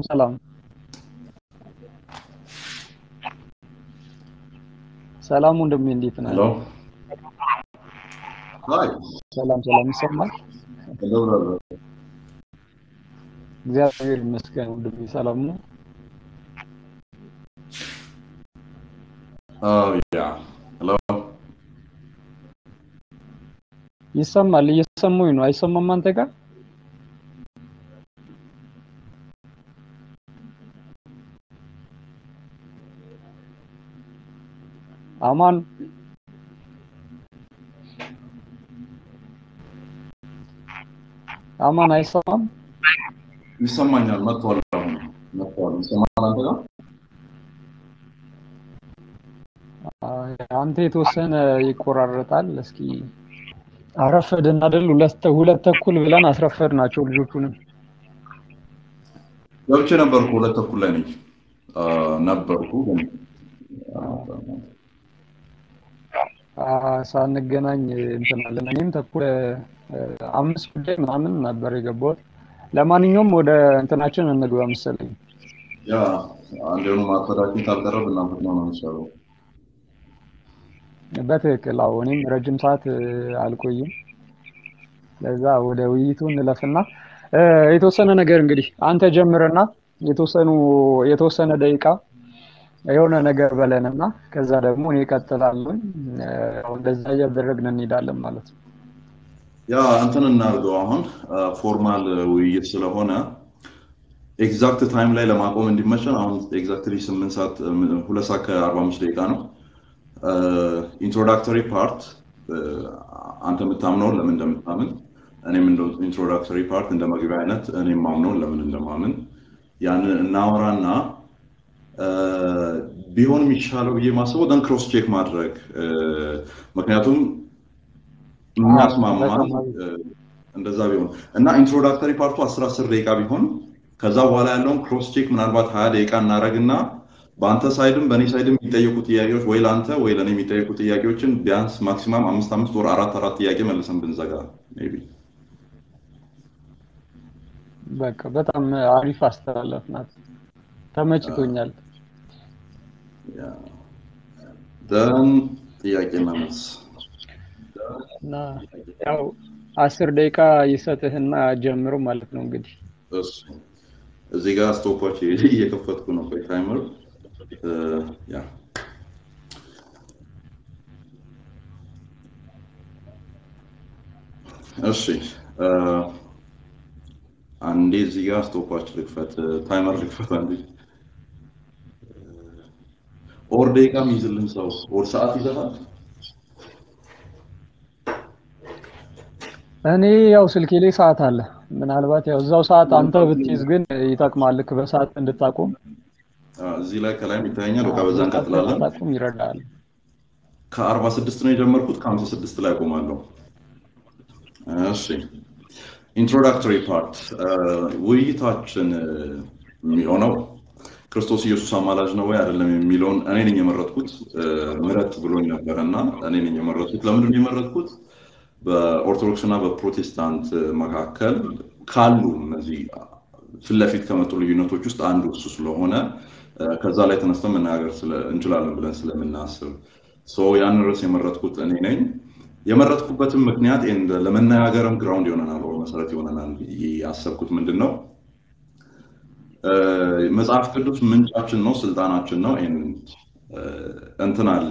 ሰላም ሰላም ወንድሜ እንዴት ነህ? ሄሎ ሃይ ሰላም ሰላም ይሰማል? ሄሎ ብራዘር እግዚአብሔር ይመስገን ወንድሜ ሰላም ነው። Oh yeah. Hello. ይሰማል? እየሰማሁኝ ነው። አይሰማም አንተ ጋር? አማን አማን አይሰማም? ይሰማኛል። መጥቷል። አሁን መጥቷል። ይሰማል አንተ ጋር? አይ፣ አንተ የተወሰነ ይቆራረጣል። እስኪ አረፈድን አይደል? ሁለት ሁለት ተኩል ብለን አስረፈድ ናቸው ልጆቹንም። ገብቼ ነበርኩ። ሁለት ተኩል ላይ ነኝ አ፣ ነበርኩ ግን አ፣ ሳንገናኝ እንትን አለን። እኔም ተኩል እ፣ አምስት ጉዳይ ምናምን ነበር የገባሁት። ለማንኛውም ወደ እንትናችን እንግባ መሰለኝ። ያ አንድ የሆኑ ማርፈዳችን ካልቀረ ብናፈጥ ነው ነው የሚሻለው። በትክክል አዎ። እኔም ረጅም ሰዓት እ፣ አልቆይም። ለዛ ወደ ውይይቱ እንለፍና እ፣ የተወሰነ ነገር እንግዲህ አንተ ጀምርና የተወሰኑ የተወሰነ ደቂቃ የሆነ ነገር በለንና ከዛ ደግሞ እኔ እቀጥላለሁ። እ፣ እንደዛ እያደረግን እንሄዳለን ማለት ነው። ያ እንትን እናድርገው አሁን ፎርማል ውይይት ስለሆነ ኤግዛክት ታይም ላይ ለማቆም እንዲመቸን አሁን ኤግዛክትሊ ስምንት ሰዓት ሁለት ሰዓት ከአርባ አምስት ደቂቃ ነው። ኢንትሮዳክተሪ ፓርት አንተ የምታምነውን ለምን እንደምታምን እኔም እንደ ኢንትሮዳክተሪ ፓርት እንደ መግቢያ አይነት እኔ የማምነውን ለምን እንደማምን ያንን እናወራና እ፣ ቢሆን የሚሻለው ብዬ ማስበው ደን ክሮስ ቼክ ማድረግ እ፣ ምክንያቱም አዎ የሚያስማማን በጣም አሪፍ። እ፣ እንደዛ ቢሆን እና ኢንትሮዳክተሪ ፓርቱ አስር አስር ደቂቃ ቢሆን ከዛ በኋላ ያለውን ክሮስ ቼክ ምናልባት ሀያ ደቂቃ እናደርግና በአንተ ሳይድም በእኔ ሳይድም የሚጠየቁ ጥያቄዎች ወይ ለአንተ ወይ ለእኔ የሚጠየቁ ጥያቄዎችን ቢያንስ ማክሲማም አምስት አምስት ወር አራት አራት ጥያቄ መልሰን ብንዘጋ ሜይ ቢ በቃ በጣም አሪፍ አስተላለፍ ናት። ተመችቶኛል። ደን ጥያቄና መልስ እና ያው አስር ደቂቃ ይሰጥህና ጀምሮ ማለት ነው እንግዲህ እሱ እዚህ ጋር ስቶፖች እየከፈትኩ ነው። ቆይ ታይመር እ፣ ያ እሺ እ፣ አንዴ እዚህ ጋር ስቶፖች ልክፈት፣ ታይመር ልክፈት አንዴ። ኦር ደቂቃ የሚይዝልን ሰው ኦር ሰዓት ይዘፋል። እኔ ያው ስልኬ ላይ ሰዓት አለ። ምናልባት ያው እዛው ሰዓት አንተ ብትይዝ ግን ይጠቅማል። ልክ በሰዓት እንድታቆም እዚህ ላይ ከላይም ይታየኛል። በቃ አዎ፣ በዛ በሰዓት እንቀጥላለን። እንድታቆም ይረዳል። ከአርባ ስድስት ነው የጀመርኩት ከሀምሳ ስድስት ላይ አቆማለሁ። እሺ ኢንትሮዳክቶሪ ፓርት ውይይታችን እ፣ የሚሆነው ክርስቶስ ኢየሱስ አማላጅ ነው ወይ አይደለም የሚለውን እኔ ነኝ የመረጥኩት። እ፣ ምረጥ ብሎኝ ነበረ እና እኔ ነኝ የመረጥኩት። ለምንድን ነው የመረጥኩት? በኦርቶዶክስ እና በፕሮቴስታንት መካከል ካሉ እነዚህ ፊት ለፊት ከመጡ ልዩነቶች ውስጥ አንዱ እሱ ስለሆነ እ፣ ከዛ ላይ ተነስተን መነጋገር ስለ- እንችላለን ብለን ስለምናስብ ሶ ያን ርዕስ የመረጥኩት እኔ ነኝ። የመረጥኩበትም ምክንያት ኤንድ ለመነጋገርም ግራውንድ ይሆነናል ወይ መሰረት ይሆነናል ብዬ ያሰብኩት ምንድን ነው እ፣ መጽሐፍ ቅዱስ ምንጫችን ነው፣ ስልጣናችን ነው። ኤንድ እ፣ እንትን አለ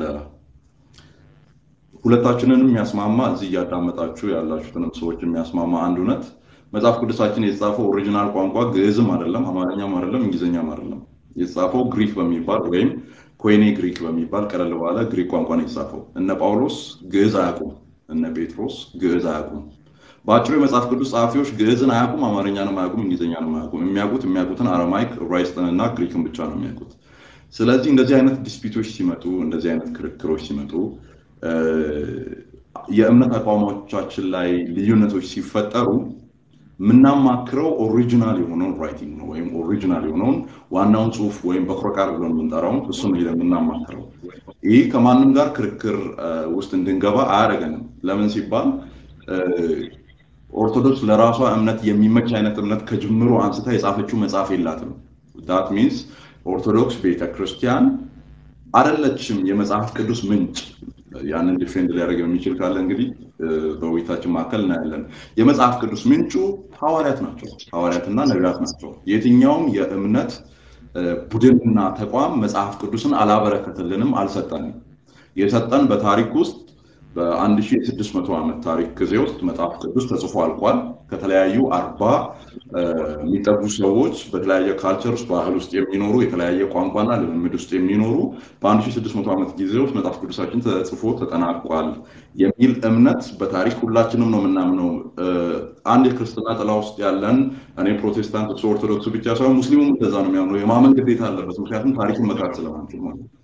ሁለታችንንም የሚያስማማ እዚህ እያዳመጣችሁ ያላችሁትንም ሰዎች የሚያስማማ አንድ እውነት መጽሐፍ ቅዱሳችን የተጻፈው ኦሪጂናል ቋንቋ ግዕዝም አይደለም፣ አማርኛም አይደለም፣ እንግሊዝኛም አይደለም። የተጻፈው ግሪክ በሚባል ወይም ኮይኔ ግሪክ በሚባል ቀለል ባለ ግሪክ ቋንቋ ነው የተጻፈው። እነ ጳውሎስ ግዕዝ አያውቁም፣ እነ ጴጥሮስ ግዕዝ አያውቁም። በአጭሩ የመጽሐፍ ቅዱስ ጸሐፊዎች ግዕዝን አያውቁም፣ አማርኛንም አያውቁም፣ እንግሊዝኛንም አያውቁም። የሚያውቁት የሚያውቁትን አረማይክ፣ ዕብራይስጥን እና ግሪክን ብቻ ነው የሚያውቁት። ስለዚህ እንደዚህ አይነት ዲስፒቶች ሲመጡ፣ እንደዚህ አይነት ክርክሮች ሲመጡ እ፣ የእምነት አቋሞቻችን ላይ ልዩነቶች ሲፈጠሩ የምናማክረው ኦሪጂናል የሆነውን ራይቲንግ ነው ወይም ኦሪጂናል የሆነውን ዋናውን ጽሁፍ ወይም በኩረ ቃል ብለን የምንጠራውን እሱ ነው ሄደን የምናማክረው። ይህ ከማንም ጋር ክርክር እ፣ ውስጥ እንድንገባ አያደርገንም። ለምን ሲባል እ፣ ኦርቶዶክስ ለራሷ እምነት የሚመች አይነት እምነት ከጅምሮ አንስታ የጻፈችው መጽሐፍ የላትም። ዳት ሚንስ ኦርቶዶክስ ቤተክርስቲያን አይደለችም የመጽሐፍ ቅዱስ ምንጭ። ያንን ዲፌንድ ሊያደርግ የሚችል ካለ እንግዲህ በውይይታችን መካከል እናያለን። የመጽሐፍ ቅዱስ ምንጩ ሐዋርያት ናቸው፣ ሐዋርያትና ነቢያት ናቸው። የትኛውም የእምነት ቡድንና ተቋም መጽሐፍ ቅዱስን አላበረከትልንም፣ አልሰጠንም። የሰጠን በታሪክ ውስጥ በ1600 ዓመት ታሪክ ጊዜ ውስጥ መጽሐፍ ቅዱስ ተጽፎ አልቋል። ከተለያዩ አርባ የሚጠጉ ሰዎች በተለያየ ካልቸር ውስጥ ባህል ውስጥ የሚኖሩ የተለያየ ቋንቋና ልምምድ ውስጥ የሚኖሩ በ1600 ዓመት ጊዜ ውስጥ መጽሐፍ ቅዱሳችን ተጽፎ ተጠናቋል የሚል እምነት በታሪክ ሁላችንም ነው የምናምነው። አንድ የክርስትና ጥላ ውስጥ ያለን እኔ ፕሮቴስታንት፣ እሱ ኦርቶዶክሱ ብቻ ሳይሆን ሙስሊሙም እንደዛ ነው የሚያምነው። የማመን ግዴታ አለበት። ምክንያቱም ታሪክን መካት ስለማንችል ማለት ነው።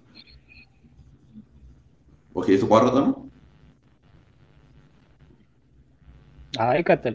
ኦኬ፣ የተቋረጠ ነው። አይ ቀጥል።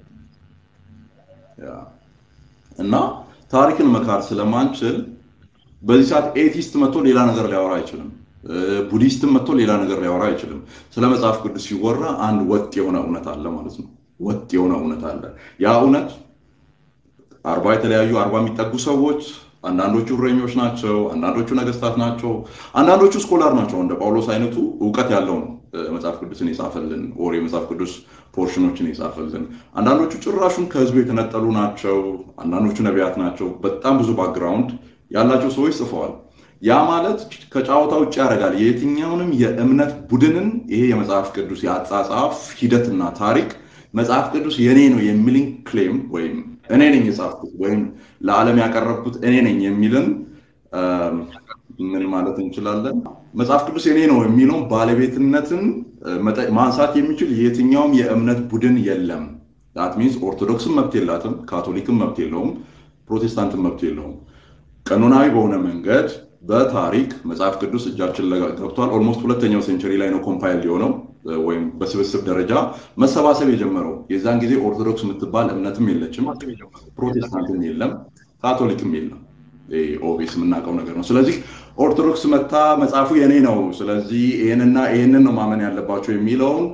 እና ታሪክን መካድ ስለማንችል በዚህ ሰዓት ኤቲስት መጥቶ ሌላ ነገር ሊያወራ አይችልም። ቡዲስትም መጥቶ ሌላ ነገር ሊያወራ አይችልም። ስለ መጽሐፍ ቅዱስ ሲወራ አንድ ወጥ የሆነ እውነት አለ ማለት ነው። ወጥ የሆነ እውነት አለ። ያ እውነት አርባ የተለያዩ አርባ የሚጠጉ ሰዎች አንዳንዶቹ እረኞች ናቸው፣ አንዳንዶቹ ነገስታት ናቸው፣ አንዳንዶቹ ስኮላር ናቸው። እንደ ጳውሎስ አይነቱ እውቀት ያለው ነው መጽሐፍ ቅዱስን የጻፈልን ኦር የመጽሐፍ ቅዱስ ፖርሽኖችን የጻፈልን። አንዳንዶቹ ጭራሹን ከህዝቡ የተነጠሉ ናቸው። አንዳንዶቹ ነቢያት ናቸው። በጣም ብዙ ባክግራውንድ ያላቸው ሰዎች ጽፈዋል። ያ ማለት ከጨዋታ ውጭ ያደርጋል የየትኛውንም የእምነት ቡድንን ይሄ የመጽሐፍ ቅዱስ የአጻጻፍ ሂደትና ታሪክ መጽሐፍ ቅዱስ የኔ ነው የሚልን ክሌም ወይም እኔ ነኝ የጻፍኩት ወይም ለዓለም ያቀረብኩት እኔ ነኝ የሚልን ምን ማለት እንችላለን? መጽሐፍ ቅዱስ የኔ ነው የሚለውን ባለቤትነትን ማንሳት የሚችል የትኛውም የእምነት ቡድን የለም። ዳት ሚንስ ኦርቶዶክስም መብት የላትም፣ ካቶሊክም መብት የለውም፣ ፕሮቴስታንትም መብት የለውም። ቀኖናዊ በሆነ መንገድ በታሪክ መጽሐፍ ቅዱስ እጃችን ገብቷል። ኦልሞስት ሁለተኛው ሴንቸሪ ላይ ነው ኮምፓይል የሆነው ወይም በስብስብ ደረጃ መሰባሰብ የጀመረው። የዛን ጊዜ ኦርቶዶክስ የምትባል እምነትም የለችም፣ ፕሮቴስታንትም የለም፣ ካቶሊክም የለም። ኦቤስ የምናውቀው ነገር ነው። ስለዚህ ኦርቶዶክስ መታ መጽሐፉ የኔ ነው፣ ስለዚህ ይህንና ይህንን ነው ማመን ያለባቸው የሚለውን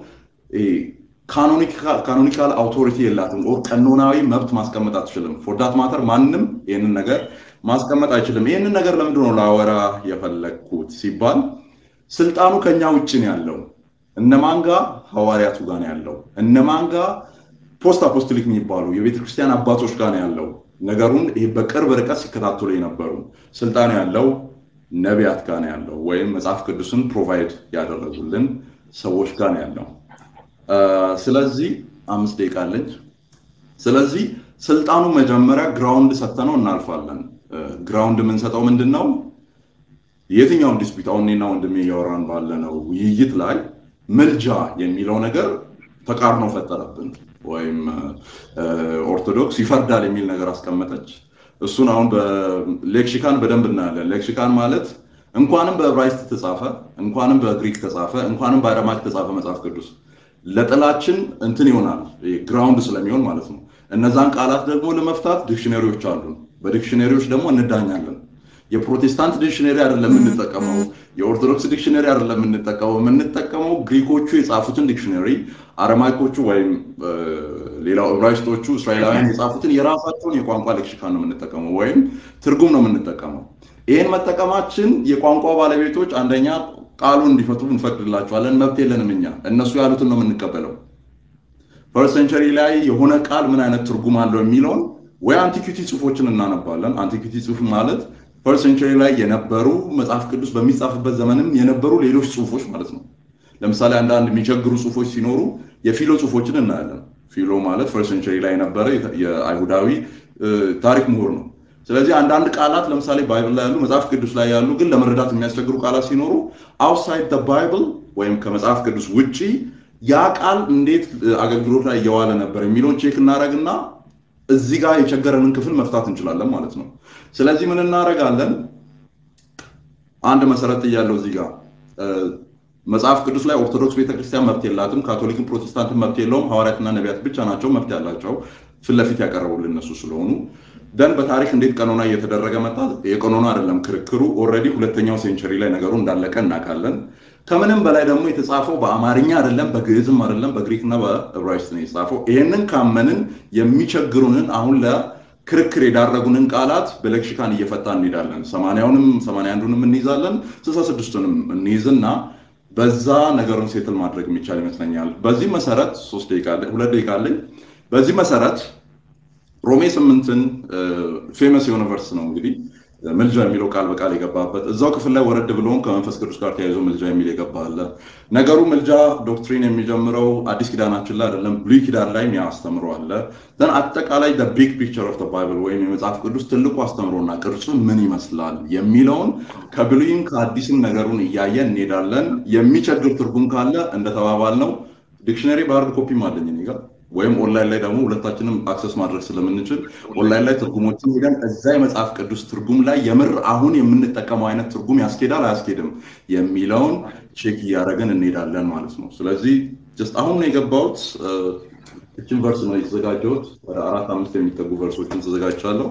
ካኖኒካል አውቶሪቲ የላትም። ቀኖናዊ መብት ማስቀመጥ አትችልም። ፎርዳት ማተር ማንም ይህንን ነገር ማስቀመጥ አይችልም። ይህንን ነገር ለምንድን ነው ላወራ የፈለግኩት ሲባል ስልጣኑ ከኛ ውጭ ነው ያለው። እነማን ጋ ሐዋርያቱ ጋር ነው ያለው። እነማን ጋ ፖስት አፖስቶሊክ የሚባሉ የቤተክርስቲያን አባቶች ጋር ነው ያለው። ነገሩን ይሄ በቅርብ ርቀት ሲከታተሉ የነበሩ ስልጣኑ ያለው ነቢያት ጋር ነው ያለው፣ ወይም መጽሐፍ ቅዱስን ፕሮቫይድ ያደረጉልን ሰዎች ጋር ነው ያለው። ስለዚህ አምስት ደቂቃ አለች። ስለዚህ ስልጣኑ መጀመሪያ ግራውንድ ሰተነው እናልፋለን። ግራውንድ የምንሰጠው ምንድን ነው? የትኛውም ዲስፒት አሁን እኔና ወንድሜ እያወራን ባለነው ውይይት ላይ ምልጃ የሚለው ነገር ተቃርኖ ፈጠረብን። ወይም ኦርቶዶክስ ይፈርዳል የሚል ነገር አስቀመጠች። እሱን አሁን በሌክሲካን በደንብ እናያለን። ሌክሲካን ማለት እንኳንም በዕብራይስጥ ተጻፈ፣ እንኳንም በግሪክ ተጻፈ፣ እንኳንም በአረማክ ተጻፈ መጽሐፍ ቅዱስ ለጥላችን እንትን ይሆናል ግራውንድ ስለሚሆን ማለት ነው። እነዛን ቃላት ደግሞ ለመፍታት ዲክሽነሪዎች አሉ። በዲክሽነሪዎች ደግሞ እንዳኛለን። የፕሮቴስታንት ዲክሽነሪ አይደለም የምንጠቀመው፣ የኦርቶዶክስ ዲክሽነሪ አይደለም የምንጠቀመው። የምንጠቀመው ግሪኮቹ የጻፉትን ዲክሽነሪ፣ አረማይኮቹ ወይም ሌላው ዕብራይስጦቹ እስራኤላውያን የጻፉትን የራሳቸውን የቋንቋ ሌክሲካን ነው የምንጠቀመው፣ ወይም ትርጉም ነው የምንጠቀመው። ይህን መጠቀማችን የቋንቋ ባለቤቶች አንደኛ ቃሉን እንዲፈቱ እንፈቅድላቸዋለን። መብት የለንም እኛ፣ እነሱ ያሉትን ነው የምንቀበለው። ፈርስት ሴንቸሪ ላይ የሆነ ቃል ምን አይነት ትርጉም አለው የሚለውን ወይ አንቲኪቲ ጽሁፎችን እናነባለን። አንቲኪቲ ጽሁፍ ማለት ፈርስት ሴንቸሪ ላይ የነበሩ መጽሐፍ ቅዱስ በሚጻፍበት ዘመንም የነበሩ ሌሎች ጽሁፎች ማለት ነው። ለምሳሌ አንዳንድ የሚቸግሩ ጽሁፎች ሲኖሩ የፊሎ ጽሁፎችን እናያለን። ፊሎ ማለት ፈርስት ሴንቸሪ ላይ የነበረ የአይሁዳዊ ታሪክ ምሁር ነው። ስለዚህ አንዳንድ ቃላት ለምሳሌ ባይብል ላይ ያሉ መጽሐፍ ቅዱስ ላይ ያሉ ግን ለመረዳት የሚያስቸግሩ ቃላት ሲኖሩ አውትሳይድ ባይብል ወይም ከመጽሐፍ ቅዱስ ውጪ ያ ቃል እንዴት አገልግሎት ላይ እየዋለ ነበር የሚለውን ቼክ እናደረግና እዚህ ጋር የቸገረንን ክፍል መፍታት እንችላለን ማለት ነው። ስለዚህ ምን እናደርጋለን? አንድ መሰረት እያለው እዚህ ጋር መጽሐፍ ቅዱስ ላይ ኦርቶዶክስ ቤተክርስቲያን መብት የላትም፣ ካቶሊክን ፕሮቴስታንትን መብት የለውም። ሐዋርያትና ነቢያት ብቻ ናቸው መብት ያላቸው ፊት ለፊት ያቀረቡልን እነሱ ስለሆኑ ደን በታሪክ እንዴት ቀኖና እየተደረገ መጣ? የቀኖና አይደለም ክርክሩ። ኦልሬዲ ሁለተኛው ሴንቸሪ ላይ ነገሩ እንዳለቀ እናውቃለን። ከምንም በላይ ደግሞ የተጻፈው በአማርኛ አይደለም፣ በግዕዝም አይደለም፣ በግሪክና በዕብራይስጥ ነው የተጻፈው። ይህንን ካመንን የሚቸግሩንን አሁን ክርክር የዳረጉንን ቃላት በሌክሲካን እየፈታ እንሄዳለን። ሰማንያውንም ሰማንያ አንዱንም እንይዛለን፣ ስልሳ ስድስቱንም እንይዝና በዛ ነገሩን ሴትል ማድረግ የሚቻል ይመስለኛል። በዚህ መሰረት ሶስት ደቂቃ ሁለት ደቂቃ አለኝ። በዚህ መሰረት ሮሜ ስምንትን ፌመስ የሆነ ቨርስ ነው እንግዲህ ምልጃ የሚለው ቃል በቃል የገባበት እዛው ክፍል ላይ ወረድ ብሎም ከመንፈስ ቅዱስ ጋር ተያይዞ ምልጃ የሚል የገባለ ነገሩ ምልጃ ዶክትሪን የሚጀምረው አዲስ ኪዳናችን ላይ አይደለም፣ ብሉይ ኪዳን ላይ አስተምሮ አለ። ዘን አጠቃላይ ቢግ ፒክቸር ኦፍ ባይብል ወይም የመጽሐፍ ቅዱስ ትልቁ አስተምሮና ቅርጹ ምን ይመስላል የሚለውን ከብሉይም ከአዲስም ነገሩን እያየን እንሄዳለን። የሚቸግር ትርጉም ካለ እንደተባባል ነው ዲክሽነሪ በሃርድ ኮፒም አለኝ እኔ ጋር ወይም ኦንላይን ላይ ደግሞ ሁለታችንም አክሰስ ማድረግ ስለምንችል ኦንላይን ላይ ትርጉሞችን ሄደን እዛ የመጽሐፍ ቅዱስ ትርጉም ላይ የምር አሁን የምንጠቀመው አይነት ትርጉም ያስኬዳል አያስኬድም የሚለውን ቼክ እያደረግን እንሄዳለን ማለት ነው። ስለዚህ ጀስት አሁን ነው የገባሁት። እችን ቨርስ ነው የተዘጋጀሁት። ወደ አራት አምስት የሚጠጉ ቨርሶችን ተዘጋጅቻለሁ።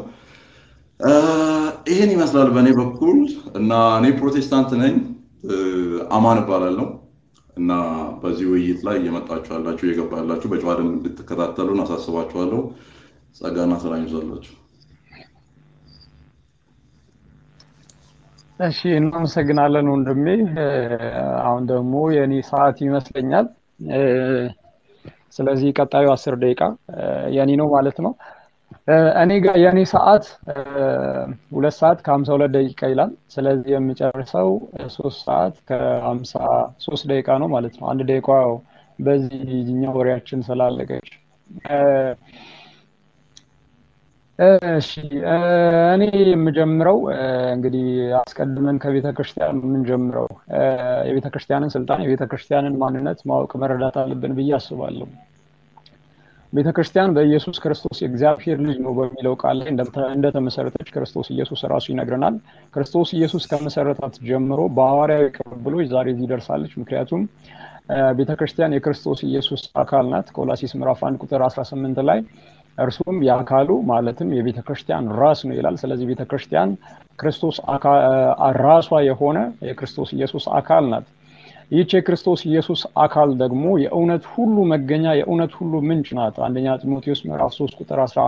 ይህን ይመስላል በእኔ በኩል እና እኔ ፕሮቴስታንት ነኝ። አማን እባላለሁ። እና በዚህ ውይይት ላይ እየመጣችሁ ያላችሁ እየገባ ያላችሁ በጨዋ ደንብ እንድትከታተሉን አሳስባችኋለሁ። ጸጋና ሰላም ይብዛላችሁ። እሺ፣ እናመሰግናለን ወንድሜ። አሁን ደግሞ የእኔ ሰዓት ይመስለኛል። ስለዚህ ቀጣዩ አስር ደቂቃ የኔ ነው ማለት ነው። እኔ ጋር የእኔ ሰዓት ሁለት ሰዓት ከሀምሳ ሁለት ደቂቃ ይላል። ስለዚህ የምጨርሰው ሶስት ሰዓት ከሀምሳ ሶስት ደቂቃ ነው ማለት ነው። አንድ ደቂቃ በዚህኛው ወሬያችን ስላለቀች። እሺ እኔ የምጀምረው እንግዲህ አስቀድመን ከቤተ ክርስቲያን የምንጀምረው የቤተ ክርስቲያንን ስልጣን የቤተ ክርስቲያንን ማንነት ማወቅ መረዳት አለብን ብዬ አስባለሁ። ቤተ ክርስቲያን በኢየሱስ ክርስቶስ የእግዚአብሔር ልጅ ነው በሚለው ቃል ላይ እንደተመሰረተች ክርስቶስ ኢየሱስ ራሱ ይነግረናል። ክርስቶስ ኢየሱስ ከመሰረታት ጀምሮ በሐዋርያዊ ቅብብሎች ዛሬ እዚህ ደርሳለች። ምክንያቱም ቤተ ክርስቲያን የክርስቶስ ኢየሱስ አካል ናት። ቆላሲስ ምዕራፍ አንድ ቁጥር 18 ላይ እርሱም የአካሉ ማለትም የቤተ ክርስቲያን ራስ ነው ይላል። ስለዚህ ቤተ ክርስቲያን ክርስቶስ ራሷ የሆነ የክርስቶስ ኢየሱስ አካል ናት። ይህች የክርስቶስ ኢየሱስ አካል ደግሞ የእውነት ሁሉ መገኛ የእውነት ሁሉ ምንጭ ናት። አንደኛ ጢሞቴዎስ ምዕራፍ ሶስት ቁጥር አስራ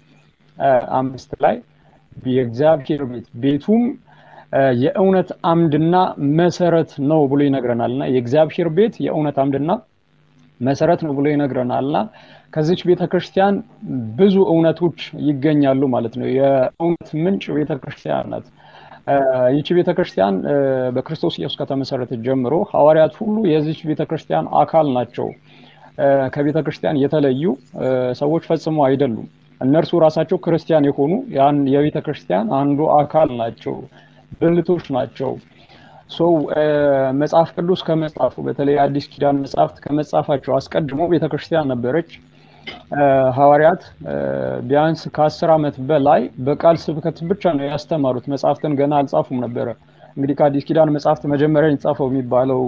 አምስት ላይ የእግዚአብሔር ቤት ቤቱም የእውነት አምድና መሰረት ነው ብሎ ይነግረናል እና የእግዚአብሔር ቤት የእውነት አምድና መሰረት ነው ብሎ ይነግረናል እና ከዚች ቤተ ክርስቲያን ብዙ እውነቶች ይገኛሉ ማለት ነው። የእውነት ምንጭ ቤተ ክርስቲያን ናት። ይቺ ቤተ ክርስቲያን በክርስቶስ ኢየሱስ ከተመሰረተች ጀምሮ ሐዋርያት ሁሉ የዚች ቤተ ክርስቲያን አካል ናቸው። ከቤተ ክርስቲያን የተለዩ ሰዎች ፈጽሞ አይደሉም። እነርሱ ራሳቸው ክርስቲያን የሆኑ ያን የቤተ ክርስቲያን አንዱ አካል ናቸው፣ ብልቶች ናቸው። ሰው መጽሐፍ ቅዱስ ከመጻፉ በተለይ አዲስ ኪዳን መጽሐፍት ከመጻፋቸው አስቀድሞ ቤተ ክርስቲያን ነበረች። ሐዋርያት ቢያንስ ከአስር ዓመት በላይ በቃል ስብከት ብቻ ነው ያስተማሩት። መጽሐፍትን ገና አልጻፉም ነበረ። እንግዲህ ከአዲስ ኪዳን መጽሐፍት መጀመሪያ የተጻፈው የሚባለው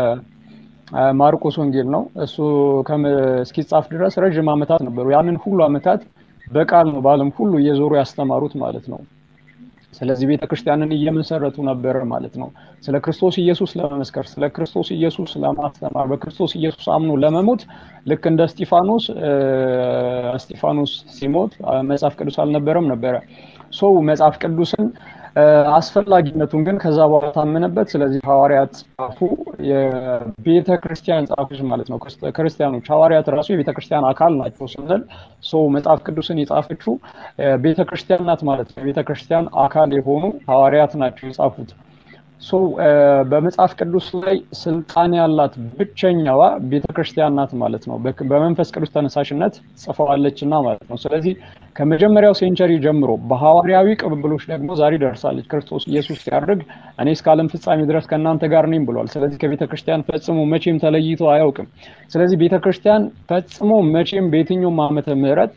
የማርቆስ ወንጌል ነው። እሱ እስኪጻፍ ድረስ ረዥም ዓመታት ነበሩ። ያንን ሁሉ ዓመታት በቃል ነው በዓለም ሁሉ እየዞሩ ያስተማሩት ማለት ነው። ስለዚህ ቤተ ክርስቲያንን እየመሰረቱ ነበር ማለት ነው። ስለ ክርስቶስ ኢየሱስ ለመመስከር፣ ስለ ክርስቶስ ኢየሱስ ለማስተማር፣ በክርስቶስ ኢየሱስ አምኖ ለመሞት ልክ እንደ እስጢፋኖስ እስጢፋኖስ ሲሞት መጽሐፍ ቅዱስ አልነበረም ነበረ። ሰው መጽሐፍ ቅዱስን አስፈላጊነቱን ግን ከዛ በኋላ ታመነበት። ስለዚህ ሐዋርያት ጻፉ፣ የቤተ ክርስቲያን ጻፎች ማለት ነው። ክርስቲያኖች ሐዋርያት ራሱ የቤተ ክርስቲያን አካል ናቸው ስንል ሰው መጽሐፍ ቅዱስን የጻፈችው ቤተ ክርስቲያን ናት ማለት ነው። የቤተ ክርስቲያን አካል የሆኑ ሐዋርያት ናቸው የጻፉት። ሶ በመጽሐፍ ቅዱስ ላይ ስልጣን ያላት ብቸኛዋ ቤተ ክርስቲያን ናት ማለት ነው። በመንፈስ ቅዱስ ተነሳሽነት ጽፈዋለች እና ማለት ነው። ስለዚህ ከመጀመሪያው ሴንቸሪ ጀምሮ በሐዋርያዊ ቅብብሎች ደግሞ ዛሬ ደርሳለች። ክርስቶስ ኢየሱስ ሲያደርግ እኔ እስከ ዓለም ፍጻሜ ድረስ ከእናንተ ጋር ነኝ ብሏል። ስለዚህ ከቤተ ክርስቲያን ፈጽሞ መቼም ተለይቶ አያውቅም። ስለዚህ ቤተ ክርስቲያን ፈጽሞ መቼም በየትኛውም ዓመተ ምህረት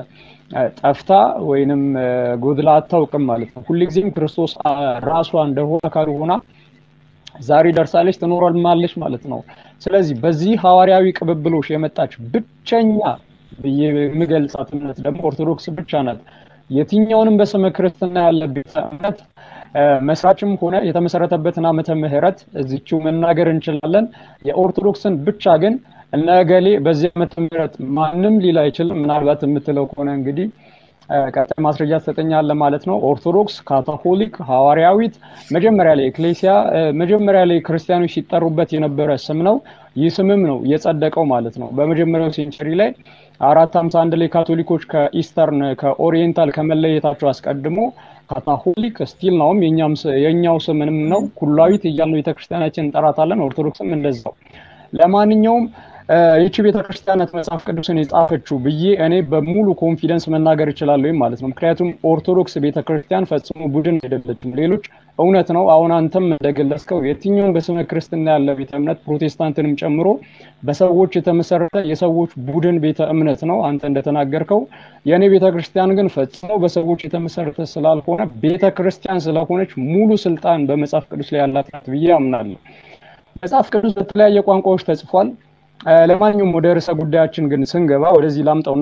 ጠፍታ ወይንም ጎድላ አታውቅም ማለት ነው። ሁልጊዜም ክርስቶስ ራሷ እንደሆነ አካል ሆና ዛሬ ደርሳለች ትኖራለች ማለት ነው። ስለዚህ በዚህ ሐዋርያዊ ቅብብሎሽ የመጣች ብቸኛ ብዬ የምገልጻት እምነት ደግሞ ኦርቶዶክስ ብቻ ናት። የትኛውንም በስመ ክርስትና ያለ ቤተ እምነት መስራችም ሆነ የተመሰረተበትን ዓመተ ምህረት እዚችው መናገር እንችላለን። የኦርቶዶክስን ብቻ ግን እነ እገሌ በዚህ ዓመተ ምህረት ማንም ሊል አይችልም። ምናልባት የምትለው ከሆነ እንግዲህ ቀጣይ ማስረጃ ትሰጠኛለህ ማለት ነው። ኦርቶዶክስ፣ ካቶሊክ፣ ሐዋርያዊት መጀመሪያ ላይ ኤክሌሲያ መጀመሪያ ላይ ክርስቲያኖች ሲጠሩበት የነበረ ስም ነው። ይህ ስምም ነው የጸደቀው ማለት ነው። በመጀመሪያው ሴንቸሪ ላይ አራት ሀምሳ አንድ ላይ ካቶሊኮች ከኢስተርን ከኦሪየንታል ከመለየታቸው አስቀድሞ ካታሆሊክ ስቲል ነውም የኛው ስምንም ነው። ኩላዊት እያልን ቤተክርስቲያናችን እንጠራታለን። ኦርቶዶክስም እንደዛው። ለማንኛውም ይቺ ቤተክርስቲያናት መጽሐፍ ቅዱስን የጻፈችው ብዬ እኔ በሙሉ ኮንፊደንስ መናገር እችላለሁ ማለት ነው። ምክንያቱም ኦርቶዶክስ ቤተክርስቲያን ፈጽሞ ቡድን አይደለችም። ሌሎች እውነት ነው። አሁን አንተም እንደገለጽከው የትኛውም በስመ ክርስትና ያለ ቤተ እምነት ፕሮቴስታንትንም ጨምሮ በሰዎች የተመሰረተ የሰዎች ቡድን ቤተ እምነት ነው። አንተ እንደተናገርከው የእኔ ቤተ ክርስቲያን ግን ፈጽሞ በሰዎች የተመሰረተ ስላልሆነ ቤተ ክርስቲያን ስለሆነች ሙሉ ስልጣን በመጽሐፍ ቅዱስ ላይ ያላት ናት ብዬ አምናለሁ። መጽሐፍ ቅዱስ በተለያየ ቋንቋዎች ተጽፏል። ለማንኛውም ወደ ርዕሰ ጉዳያችን ግን ስንገባ ወደዚህ ላምጠውና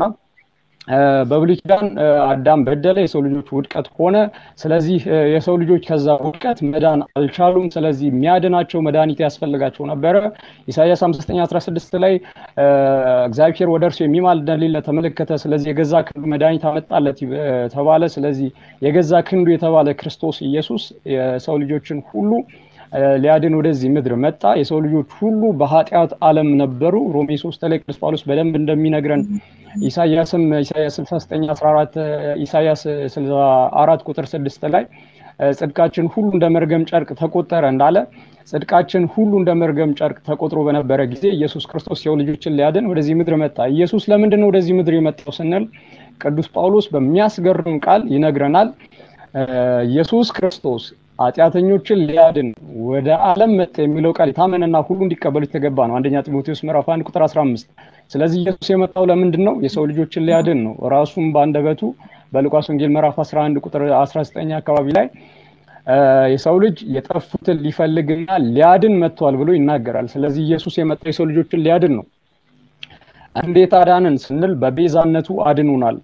በብሉይ ኪዳን አዳም በደለ፣ የሰው ልጆች ውድቀት ሆነ። ስለዚህ የሰው ልጆች ከዛ ውድቀት መዳን አልቻሉም። ስለዚህ የሚያድናቸው መድኃኒት ያስፈልጋቸው ነበረ። ኢሳያስ 5916 ላይ እግዚአብሔር ወደ እርሱ የሚማልድ እንደሌለ ተመለከተ። ስለዚህ የገዛ ክንዱ መድኃኒት አመጣለት ተባለ። ስለዚህ የገዛ ክንዱ የተባለ ክርስቶስ ኢየሱስ የሰው ልጆችን ሁሉ ሊያድን ወደዚህ ምድር መጣ። የሰው ልጆች ሁሉ በኃጢአት ዓለም ነበሩ። ሮሜ 3 ላይ ቅዱስ ጳውሎስ በደንብ እንደሚነግረን ኢሳያስም ኢሳያስ 69 14 ኢሳያስ 64 ቁጥር 6 ላይ ጽድቃችን ሁሉ እንደ መርገም ጨርቅ ተቆጠረ እንዳለ ጽድቃችን ሁሉ እንደ መርገም ጨርቅ ተቆጥሮ በነበረ ጊዜ ኢየሱስ ክርስቶስ የሰው ልጆችን ሊያድን ወደዚህ ምድር መጣ። ኢየሱስ ለምንድን ነው ወደዚህ ምድር የመጣው ስንል ቅዱስ ጳውሎስ በሚያስገርም ቃል ይነግረናል። ኢየሱስ ክርስቶስ ኃጢአተኞችን ሊያድን ወደ ዓለም መጣ የሚለው ቃል የታመነና ሁሉ እንዲቀበሉ የተገባ ነው። አንደኛ ጢሞቴዎስ ምዕራፍ 1 ቁጥር 15። ስለዚህ ኢየሱስ የመጣው ለምንድን ነው? የሰው ልጆችን ሊያድን ነው። ራሱም በአንደበቱ በሉቃስ ወንጌል ምዕራፍ 11 ቁጥር 19 አካባቢ ላይ የሰው ልጅ የጠፉትን ሊፈልግና ሊያድን መጥቷል ብሎ ይናገራል። ስለዚህ ኢየሱስ የመጣው የሰው ልጆችን ሊያድን ነው። እንዴት አዳንን ስንል በቤዛነቱ አድኑናል።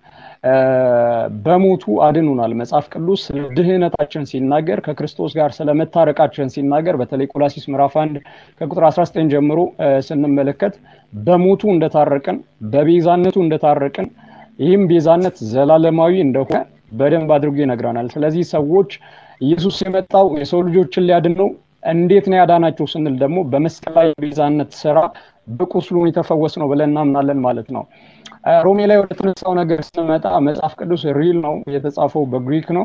በሞቱ አድኑናል። መጽሐፍ ቅዱስ ስለ ድህነታችን ሲናገር ከክርስቶስ ጋር ስለ መታረቃችን ሲናገር በተለይ ቆላሲስ ምዕራፍ 1 ከቁጥር 19 ጀምሮ ስንመለከት በሞቱ እንደታረቅን በቤዛነቱ እንደታረቅን ይህም ቤዛነት ዘላለማዊ እንደሆነ በደንብ አድርጎ ይነግረናል። ስለዚህ ሰዎች ኢየሱስ የመጣው የሰው ልጆችን ሊያድን ነው። እንዴት ነው ያዳናቸው ስንል ደግሞ በመስቀል ላይ ቤዛነት ስራ በቁስሉን የተፈወስ ነው ብለን እናምናለን ማለት ነው። ሮሜ ላይ ወደ ተነሳው ነገር ስንመጣ መጽሐፍ ቅዱስ ሪል ነው፣ የተጻፈው በግሪክ ነው።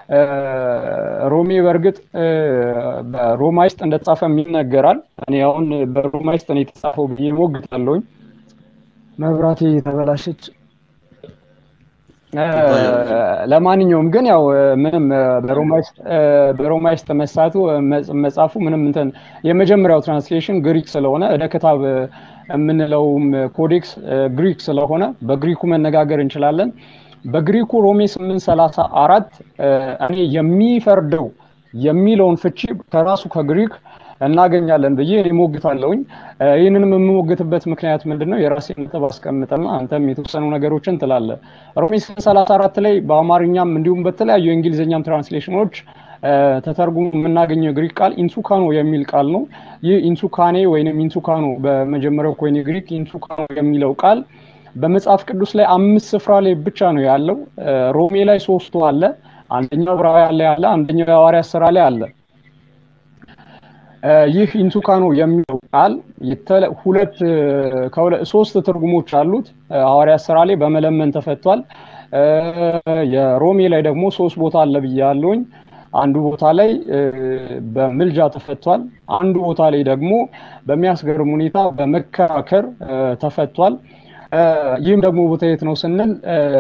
ሮሜ በእርግጥ በሮማይስጥ እንደተጻፈም ይነገራል። እኔ አሁን በሮማይስጥ ነው የተጻፈው ብዬ ሞግታለሁኝ። መብራቴ የተበላሸች ለማንኛውም ግን ያው ምንም በሮማይስጥ መሳቱ መጻፉ ምንም እንትን የመጀመሪያው ትራንስሌሽን ግሪክ ስለሆነ እደ ክታብ የምንለውም ኮዴክስ ግሪክ ስለሆነ በግሪኩ መነጋገር እንችላለን። በግሪኩ ሮሜ 834 እኔ የሚፈርደው የሚለውን ፍቺ ከራሱ ከግሪክ እናገኛለን ብዬ እሞግታለሁኝ። ይህንንም የምሞግትበት ምክንያት ምንድን ነው? የራሴን ነጥብ አስቀምጠና አንተም የተወሰኑ ነገሮችን ትላለህ። ሮሜ 834 ላይ በአማርኛም እንዲሁም በተለያዩ የእንግሊዝኛም ትራንስሌሽኖች ተተርጉሞ የምናገኘው የግሪክ ቃል ኢንሱካኖ የሚል ቃል ነው። ይህ ኢንሱካኔ ወይም ኢንሱካኖ በመጀመሪያው ኮይኔ ግሪክ ኢንሱካኖ የሚለው ቃል በመጽሐፍ ቅዱስ ላይ አምስት ስፍራ ላይ ብቻ ነው ያለው። ሮሜ ላይ ሶስቱ አለ፣ አንደኛው ዕብራውያን ላይ አለ፣ አንደኛው የሐዋርያት ስራ ላይ አለ። ይህ ኢንሱካኖ የሚለው ቃል ሁለት ሶስት ትርጉሞች አሉት። ሐዋርያት ስራ ላይ በመለመን ተፈቷል። የሮሜ ላይ ደግሞ ሶስት ቦታ አለ ብያለሁኝ። አንዱ ቦታ ላይ በምልጃ ተፈቷል። አንዱ ቦታ ላይ ደግሞ በሚያስገርም ሁኔታ በመከራከር ተፈቷል። ይህም ደግሞ ቦታ የት ነው ስንል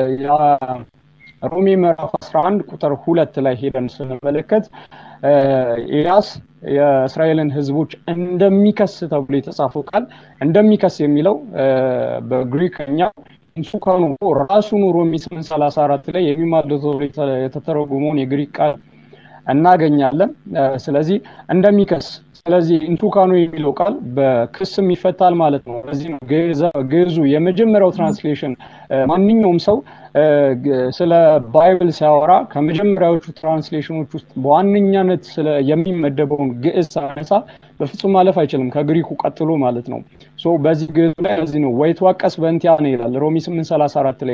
ሮሜ ምዕራፍ 11 ቁጥር ሁለት ላይ ሄደን ስንመለከት ኤልያስ የእስራኤልን ሕዝቦች እንደሚከስ ተብሎ የተጻፈው ቃል እንደሚከስ የሚለው በግሪክኛ ኢንሱካኖ ራሱን ሮሜ 834 ላይ የሚማልደው ተብሎ የተተረጎመውን የግሪክ ቃል እናገኛለን። ስለዚህ እንደሚከስ ስለዚህ ኢንቱካኖ የሚለው ቃል በክስም ይፈታል ማለት ነው። በዚህ ነው ግዕዙ የመጀመሪያው ትራንስሌሽን። ማንኛውም ሰው ስለ ባይብል ሲያወራ ከመጀመሪያዎቹ ትራንስሌሽኖች ውስጥ በዋነኛነት የሚመደበውን ግዕዝ ሳነሳ በፍጹም ማለፍ አይችልም፣ ከግሪኩ ቀጥሎ ማለት ነው። በዚህ ግዕዙ ላይ እዚህ ነው ወይ ተዋቀስ በእንቲያ ነው ይላል ሮሚ 834 ላይም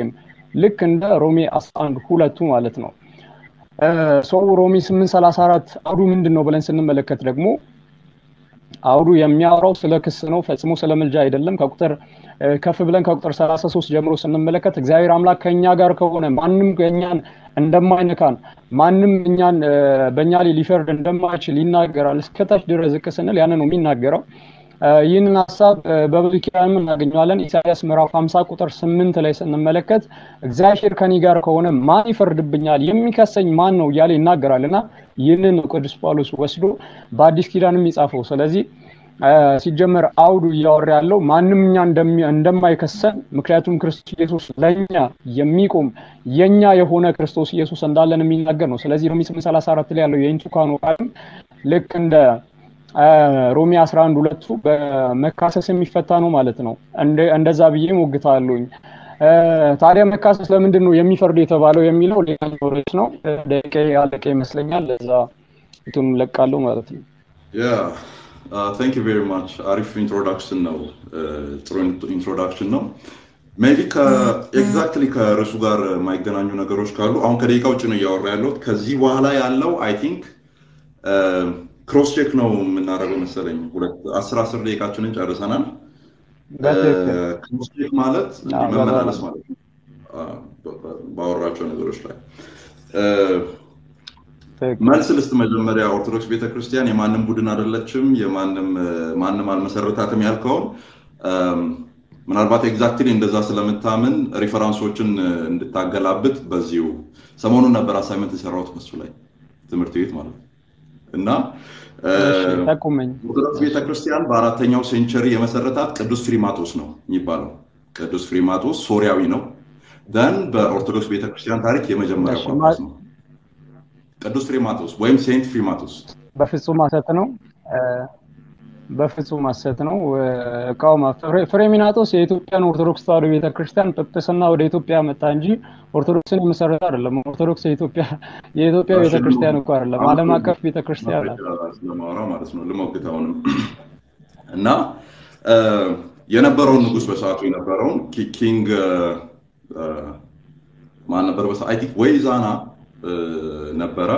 ልክ እንደ ሮሜ 11 ሁለቱ ማለት ነው። ሰው ሮሜ 834 አውዱ ምንድን ነው ብለን ስንመለከት ደግሞ አውዱ የሚያወራው ስለ ክስ ነው፣ ፈጽሞ ስለ ምልጃ አይደለም። ከቁጥር ከፍ ብለን ከቁጥር 33 ጀምሮ ስንመለከት እግዚአብሔር አምላክ ከእኛ ጋር ከሆነ ማንም እኛን እንደማይነካን ማንም እኛን በእኛ ላይ ሊፈርድ እንደማይችል ይናገራል። እስከታች ድረስ ዝቅ ስንል ያን ነው የሚናገረው። ይህንን ሀሳብ በብሉይ ኪዳንም እናገኘዋለን። ኢሳያስ ምዕራፍ 50 ቁጥር 8 ላይ ስንመለከት እግዚአብሔር ከኔ ጋር ከሆነ ማን ይፈርድብኛል? የሚከሰኝ ማን ነው? እያለ ይናገራል እና ይህንን ነው ቅዱስ ጳውሎስ ወስዶ በአዲስ ኪዳንም ይጻፈው። ስለዚህ ሲጀመር አውዱ እያወራ ያለው ማንም እኛ እንደማይከሰን ምክንያቱም ክርስቶስ ኢየሱስ ለእኛ የሚቆም የኛ የሆነ ክርስቶስ ኢየሱስ እንዳለን የሚናገር ነው። ስለዚህ ሮሜ 834 ላይ ያለው የኢንቱካኖ ቃልም ልክ እንደ ሮሜ 11 ሁለቱ በመካሰስ የሚፈታ ነው ማለት ነው። እንደዛ ብዬ ሞግታለሁኝ። ታዲያ መካሰስ ለምንድን ነው የሚፈርድ የተባለው የሚለው ሌላኛው ርዕስ ነው። ደቂቃ ያለቀ ይመስለኛል። ለዛ እንትን ለቃለሁ ማለት ነው። ቴንክ ዩ ቬሪ ማች አሪፍ ኢንትሮዳክሽን ነው። ጥሩ ኢንትሮዳክሽን ነው። ሜቢ ኤግዛክትሊ ከርዕሱ ጋር የማይገናኙ ነገሮች ካሉ አሁን ከደቂቃ ውጭ ነው እያወራ ያለሁት። ከዚህ በኋላ ያለው አይ ቲንክ ክሮስ ቼክ ነው የምናደርገው መሰለኝ። አስር አስር ደቂቃችንን ጨርሰናል። ክሮስ ቼክ ማለት መመላለስ ማለት ነው ባወራቸው ነገሮች ላይ መልስ ልስጥ። መጀመሪያ ኦርቶዶክስ ቤተክርስቲያን የማንም ቡድን አይደለችም፣ የማንም ማንም አልመሰረታትም ያልከውን ምናልባት ኤግዛክትሊ እንደዛ ስለምታምን ሪፈራንሶችን እንድታገላብጥ በዚሁ ሰሞኑን ነበር አሳይመንት የሰራሁት በሱ ላይ ትምህርት ቤት ማለት ነው እና ኦርቶዶክስ ቤተክርስቲያን በአራተኛው ሴንቸሪ የመሰረታት ቅዱስ ፍሪማጦስ ነው የሚባለው። ቅዱስ ፍሪማጦስ ሶሪያዊ ነው። ደን በኦርቶዶክስ ቤተክርስቲያን ታሪክ የመጀመሪያ ጳጳስ ነው። ቅዱስ ፍሪማጦስ ወይም ሴንት ፍሪማጦስ በፍጹም ሐሰት ነው። በፍጹም ሐሰት ነው። እቃውማ ፍሬሚናጦስ የኢትዮጵያን ኦርቶዶክስ ተዋሕዶ ቤተክርስቲያን ጵጵስና ወደ ኢትዮጵያ መጣ እንጂ ኦርቶዶክስን የመሰረተ አይደለም። ኦርቶዶክስ የኢትዮጵያ የኢትዮጵያ ቤተክርስቲያን እኮ አይደለም፣ ዓለም አቀፍ ቤተክርስቲያን ናት። ስለማወራ ማለት ነው ልሞግት አሁንም እና የነበረውን ንጉስ በሰዓቱ የነበረውን ኪንግ ማን ነበር? በሰዓቱ አይ ቲንክ ወይ ዛና ነበረ።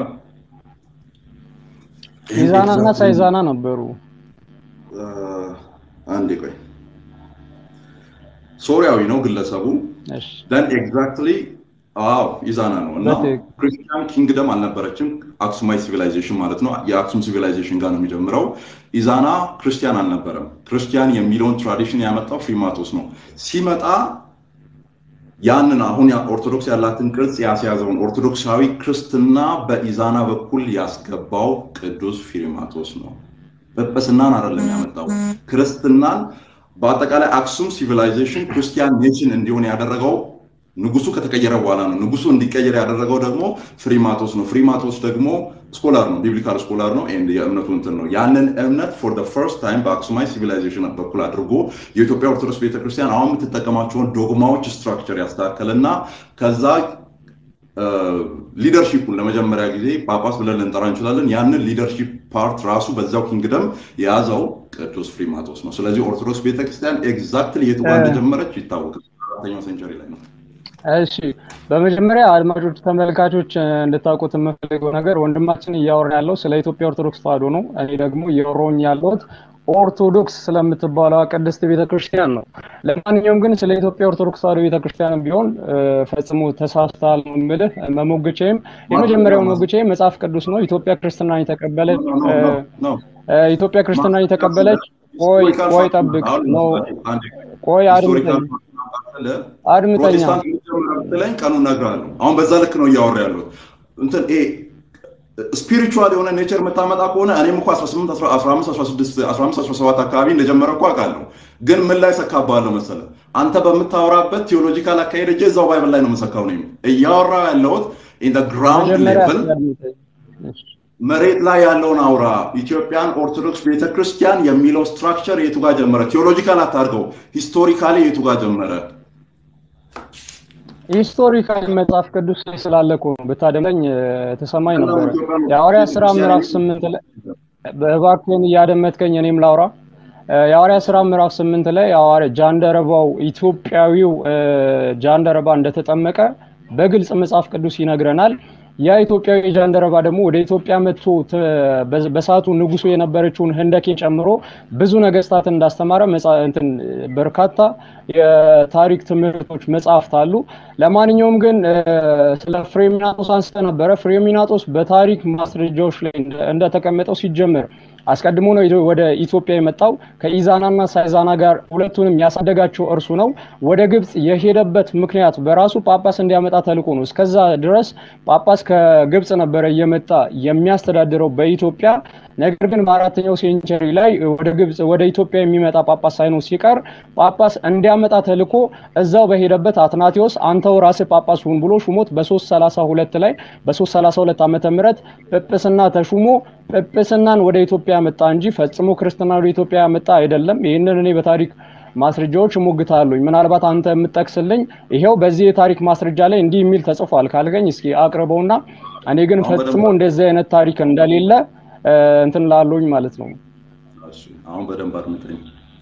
ኢዛና እና ሳይዛና ነበሩ። አንዴ ቆይ፣ ሶሪያዊ ነው ግለሰቡ። ደን ኤግዛክትሊ አዎ ኢዛና ነው እና ክርስቲያን ኪንግደም አልነበረችም። አክሱማይ ሲቪላይዜሽን ማለት ነው። የአክሱም ሲቪላይዜሽን ጋር ነው የሚጀምረው። ኢዛና ክርስቲያን አልነበረም። ክርስቲያን የሚለውን ትራዲሽን ያመጣው ፍሪማቶስ ነው። ሲመጣ ያንን አሁን ኦርቶዶክስ ያላትን ቅርጽ ያስያዘውን ኦርቶዶክሳዊ ክርስትና በኢዛና በኩል ያስገባው ቅዱስ ፊሪማቶስ ነው። ጵጵስናን አይደለም ያመጣው፣ ክርስትናን በአጠቃላይ አክሱም ሲቪላይዜሽን ክርስቲያን ኔሽን እንዲሆን ያደረገው ንጉሱ ከተቀየረ በኋላ ነው። ንጉሱ እንዲቀየር ያደረገው ደግሞ ፍሪማቶስ ነው። ፍሪማቶስ ደግሞ ስኮላር ነው፣ ቢብሊካል ስኮላር ነው። ኤንድ የእምነቱ እንትን ነው። ያንን እምነት ፎር ደ ፈርስት ታይም በአክሱማይ ሲቪላይዜሽን በኩል አድርጎ የኢትዮጵያ ኦርቶዶክስ ቤተክርስቲያን አሁን የምትጠቀማቸውን ዶግማዎች ስትራክቸር ያስተካከልና ከዛ ሊደርሺፑን ለመጀመሪያ ጊዜ ጳጳስ ብለን ልንጠራ እንችላለን። ያንን ሊደርሺፕ ፓርት ራሱ በዛው ኪንግደም የያዘው ቅዱስ ፍሪማቶስ ነው። ስለዚህ ኦርቶዶክስ ቤተክርስቲያን ኤግዛክትሊ የቱ ጋር እንደጀመረች ይታወቃል። አራተኛው ሴንቸሪ ላይ ነው። እሺ በመጀመሪያ አድማጮች፣ ተመልካቾች እንድታውቁት የምፈልገው ነገር ወንድማችን እያወራ ያለው ስለ ኢትዮጵያ ኦርቶዶክስ ተዋሕዶ ነው። እኔ ደግሞ እያወራሁኝ ያለሁት ኦርቶዶክስ ስለምትባለው ቅድስት ቤተክርስቲያን ነው። ለማንኛውም ግን ስለ ኢትዮጵያ ኦርቶዶክስ ተዋሕዶ ቤተክርስቲያን ቢሆን ፈጽሞ ተሳስተሃል ነው የምልህ። መሞግቼም የመጀመሪያው መሞግቼም መጽሐፍ ቅዱስ ነው። ኢትዮጵያ ክርስትናን የተቀበለች ኢትዮጵያ ክርስትናን የተቀበለች ቆይ ቆይ ጠብቅ ነው ቆይ አድምጠኝ አድምጠኛ ፕሮቴስታንት ብትለኝ ቀኑን እነግርሃለሁ። አሁን በዛ ልክ ነው እያወራ ያለሁት። እንትን ይሄ ስፒሪቹዋል የሆነ ኔቸር የምታመጣ ከሆነ እኔም እኮ 18 15 16 15 17 አካባቢ እንደጀመረ እኮ አውቃለሁ። ግን ምን ላይ ሰካባለሁ መሰለህ? አንተ በምታወራበት ቴዎሎጂካል አካሄድ እጄ እዛው ባይብል ላይ ነው የምሰካው። ነው እያወራ ያለሁት ኢን ግራውንድ ሌቭል መሬት ላይ ያለውን አውራ። ኢትዮጵያን ኦርቶዶክስ ቤተክርስቲያን የሚለው ስትራክቸር የቱ ጋር ጀመረ? ቴዎሎጂካል አታርገው፣ ሂስቶሪካሊ የቱ ጋር ጀመረ? ሂስቶሪካል መጽሐፍ ቅዱስ ላይ ስላለ እኮ ነው። ብታደምጠኝ ተሰማኝ ነበረ። የሐዋርያት ሥራ ምዕራፍ ስምንት ላይ እባክህን እያደመጥከኝ እኔም ላውራ። የሐዋርያ ስራ ምዕራፍ ስምንት ላይ ሐዋርያ ጃንደረባው ኢትዮጵያዊው ጃንደረባ እንደተጠመቀ በግልጽ መጽሐፍ ቅዱስ ይነግረናል። ያ ኢትዮጵያዊ ጃንደረባ ደግሞ ወደ ኢትዮጵያ መጥቶ በሰዓቱ ንጉሱ የነበረችውን ህንደኬን ጨምሮ ብዙ ነገስታትን እንዳስተማረ በርካታ የታሪክ ትምህርቶች መጽሐፍት አሉ። ለማንኛውም ግን ስለ ፍሬሚናጦስ አንስተ ነበረ። ፍሬሚናጦስ በታሪክ ማስረጃዎች ላይ እንደተቀመጠው ሲጀምር አስቀድሞ ነው ወደ ኢትዮጵያ የመጣው። ከኢዛናና ሳይዛና ጋር ሁለቱንም ያሳደጋቸው እርሱ ነው። ወደ ግብፅ የሄደበት ምክንያት በራሱ ጳጳስ እንዲያመጣ ተልኮ ነው። እስከዛ ድረስ ጳጳስ ከግብፅ ነበረ እየመጣ የሚያስተዳድረው በኢትዮጵያ። ነገር ግን በአራተኛው ሴንቸሪ ላይ ወደ ግብፅ ወደ ኢትዮጵያ የሚመጣ ጳጳስ ሳይኖር ሲቀር ጳጳስ እንዲያመጣ ተልኮ እዛው በሄደበት አትናቴዎስ አንተው ራስህ ጳጳስ ሁን ብሎ ሹሞት በ332 ላይ በ332 ዓመተ ምህረት ጵጵስና ተሹሞ ጵጵስናን ወደ ኢትዮጵያ ያመጣ እንጂ ፈጽሞ ክርስትና ወደ ኢትዮጵያ ያመጣ አይደለም። ይህንን እኔ በታሪክ ማስረጃዎች እሞግታለሁኝ። ምናልባት አንተ የምጠቅስልኝ ይሄው በዚህ የታሪክ ማስረጃ ላይ እንዲህ የሚል ተጽፏል ካልገኝ እስኪ አቅርበውና እኔ ግን ፈጽሞ እንደዚህ አይነት ታሪክ እንደሌለ እንትን ላለሁኝ ማለት ነው። አሁን በደንብ አድምጠኝ።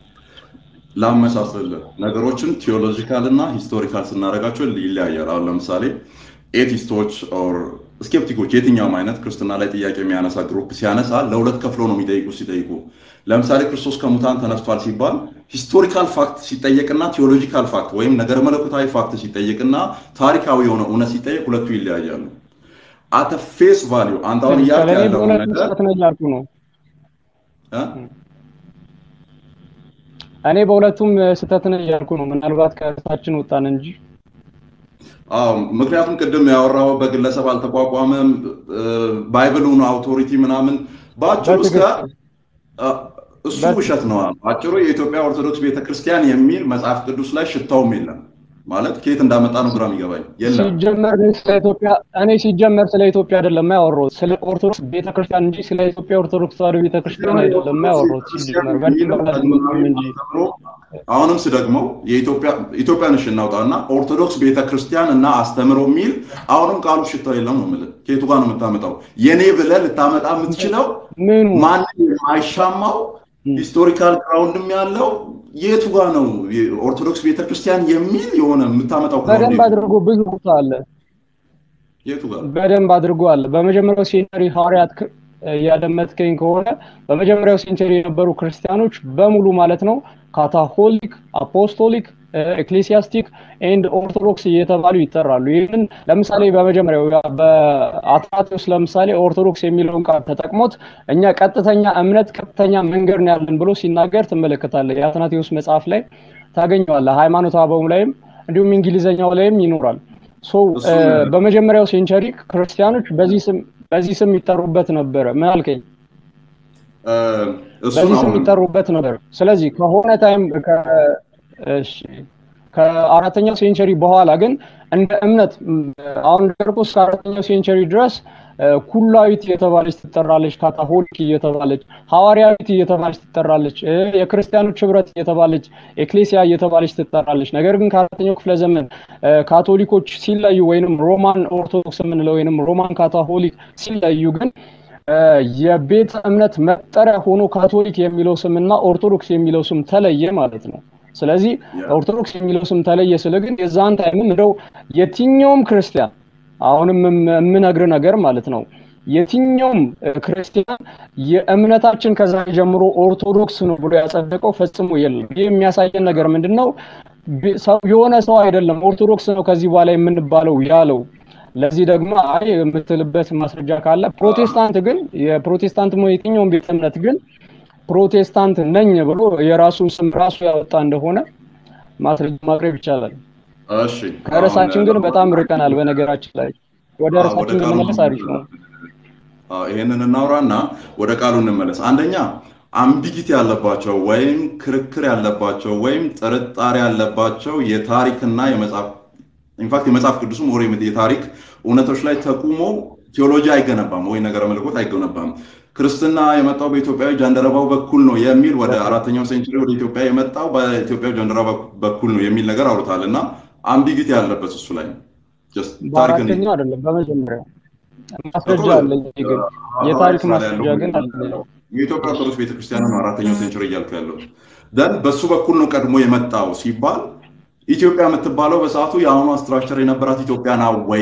ላመሳስልህ ነገሮችን ቴዎሎጂካል እና ሂስቶሪካል ስናደርጋቸው ይለያያል። አሁን ለምሳሌ ኤቲስቶች ኦር ስኬፕቲኮች የትኛውም አይነት ክርስትና ላይ ጥያቄ የሚያነሳ ግሩፕ ሲያነሳ ለሁለት ከፍሎ ነው የሚጠይቁ ሲጠይቁ ለምሳሌ ክርስቶስ ከሙታን ተነስቷል ሲባል ሂስቶሪካል ፋክት ሲጠየቅና ቴዎሎጂካል ፋክት ወይም ነገር መለኮታዊ ፋክት ሲጠየቅና ታሪካዊ የሆነ እውነት ሲጠየቅ ሁለቱ ይለያያሉ። አተ ፌስ ቫሊዩ አንተ አሁን እያልክ ያለው ነገር ነው። እኔ በሁለቱም ስህተት ነው እያልኩ ነው። ምናልባት ከእርሳችን ወጣን እንጂ አዎ ምክንያቱም ቅድም ያወራው በግለሰብ አልተቋቋመም፣ ባይብሉን አውቶሪቲ ምናምን በአጭሩ እስከ እሱ ውሸት ነው። አጭሩ የኢትዮጵያ ኦርቶዶክስ ቤተክርስቲያን የሚል መጽሐፍ ቅዱስ ላይ ሽታውም የለም። ማለት ከየት እንዳመጣ ነው ግራ የሚገባኝ። የለም ሲጀመር ስለ ኢትዮጵያ እኔ ሲጀመር ስለ ኢትዮጵያ አይደለም ያወራሁት ስለ ኦርቶዶክስ ቤተክርስቲያን እንጂ ስለ ኢትዮጵያ ኦርቶዶክስ ተዋሕዶ ቤተክርስቲያን አይደለም ያወራሁት። ሲጀመር እንጂ አሁንም ስደግመው ኢትዮጵያን እሺ እናውጣና ኦርቶዶክስ ቤተክርስቲያን እና አስተምሮ የሚል አሁንም ቃሉ ሽታው የለም ነው የምልህ። ከየቱ ጋር ነው የምታመጣው? የኔ ብለህ ልታመጣ የምትችለው ማንም የማይሻማው ሂስቶሪካል ግራውንድም ያለው የቱ ጋር ነው ኦርቶዶክስ ቤተክርስቲያን የሚል የሆነ የምታመጣው? በደንብ አድርጎ ብዙ ቦታ አለ። የቱ ጋር በደንብ አድርጎ አለ። በመጀመሪያው ሴንቸሪ ሐዋርያት እያደመጥከኝ ከሆነ በመጀመሪያው ሴንቸሪ የነበሩ ክርስቲያኖች በሙሉ ማለት ነው ካታሆሊክ፣ አፖስቶሊክ፣ ኤክሌሲያስቲክ ኤንድ ኦርቶዶክስ እየተባሉ ይጠራሉ። ይህንን ለምሳሌ በመጀመሪያው በአትናቴዎስ ለምሳሌ ኦርቶዶክስ የሚለውን ቃል ተጠቅሞት እኛ ቀጥተኛ እምነት ቀጥተኛ መንገድ ነው ያለን ብሎ ሲናገር ትመለከታለህ። የአትናቴዎስ መጽሐፍ ላይ ታገኘዋለህ። ሃይማኖተ አበው ላይም እንዲሁም እንግሊዘኛው ላይም ይኖራል። በመጀመሪያው ሴንቸሪ ክርስቲያኖች በዚህ ስም በዚህ ስም ይጠሩበት ነበረ። ምን አልከኝ? በዚህ ስም ይጠሩበት ነበር። ስለዚህ ከሆነ ታይም ከአራተኛው ሴንቸሪ በኋላ ግን እንደ እምነት አሁን እንደርኩ እስከ አራተኛው ሴንቸሪ ድረስ ኩላዊት እየተባለች ትጠራለች፣ ካታሆሊክ እየተባለች ሐዋርያዊት እየተባለች ትጠራለች፣ የክርስቲያኖች ህብረት እየተባለች ኤክሌሲያ እየተባለች ትጠራለች። ነገር ግን ከአራተኛው ክፍለ ዘመን ካቶሊኮች ሲለዩ ወይንም ሮማን ኦርቶዶክስ የምንለው ወይንም ሮማን ካታሆሊክ ሲለዩ ግን የቤተ እምነት መጠሪያ ሆኖ ካቶሊክ የሚለው ስምና ኦርቶዶክስ የሚለው ስም ተለየ ማለት ነው። ስለዚህ ኦርቶዶክስ የሚለው ስም ተለየ ስለ ግን የዛን ታይምም እንደው የትኛውም ክርስቲያን አሁንም የምነግር ነገር ማለት ነው የትኛውም ክርስቲያን የእምነታችን ከዛ ጀምሮ ኦርቶዶክስ ነው ብሎ ያጸደቀው ፈጽሞ የለም። ይህ የሚያሳየን ነገር ምንድን ነው? የሆነ ሰው አይደለም ኦርቶዶክስ ነው ከዚህ በኋላ የምንባለው ያለው። ለዚህ ደግሞ አይ የምትልበት ማስረጃ ካለ ፕሮቴስታንት ግን የፕሮቴስታንት የትኛውም ቤተ እምነት ግን ፕሮቴስታንት ነኝ ብሎ የራሱን ስም ራሱ ያወጣ እንደሆነ ማስረጃ ማቅረብ ይቻላል። እሺ ከርዕሳችን ግን በጣም ርቀናል። በነገራችን ላይ ወደ ርዕሳችን ብንመለስ አሪፍ ነው። ይሄንን እናውራና ወደ ቃሉ እንመለስ። አንደኛ አምቢጊቲ ያለባቸው ወይም ክርክር ያለባቸው ወይም ጥርጣሬ ያለባቸው የታሪክና የመጽሐፍ ኢንፋክት የመጽሐፍ ቅዱስም ወሬ የታሪክ እውነቶች ላይ ተቁሞ ቴዎሎጂ አይገነባም ወይ ነገረ መለኮት አይገነባም። ክርስትና የመጣው በኢትዮጵያዊ ጃንደረባው በኩል ነው የሚል ወደ አራተኛው ሴንቸሪ ወደ ኢትዮጵያ የመጣው በኢትዮጵያዊ ጃንደረባ በኩል ነው የሚል ነገር አውርታል እና አምቢጊቲ ያለበት እሱ ላይ በአራተኛው አይደለም በመጀመሪያው ማስረጃ አለኝ ግን የታሪክ ማስረጃ ግን አለ የኢትዮጵያ ኦርቶዶክስ ቤተክርስቲያን ነው አራተኛው ሴንቸሪ እያልኩ ያለው ደን በሱ በኩል ነው ቀድሞ የመጣው ሲባል ኢትዮጵያ የምትባለው በሰዓቱ የአሁኗ ስትራክቸር የነበራት ኢትዮጵያ ና ወይ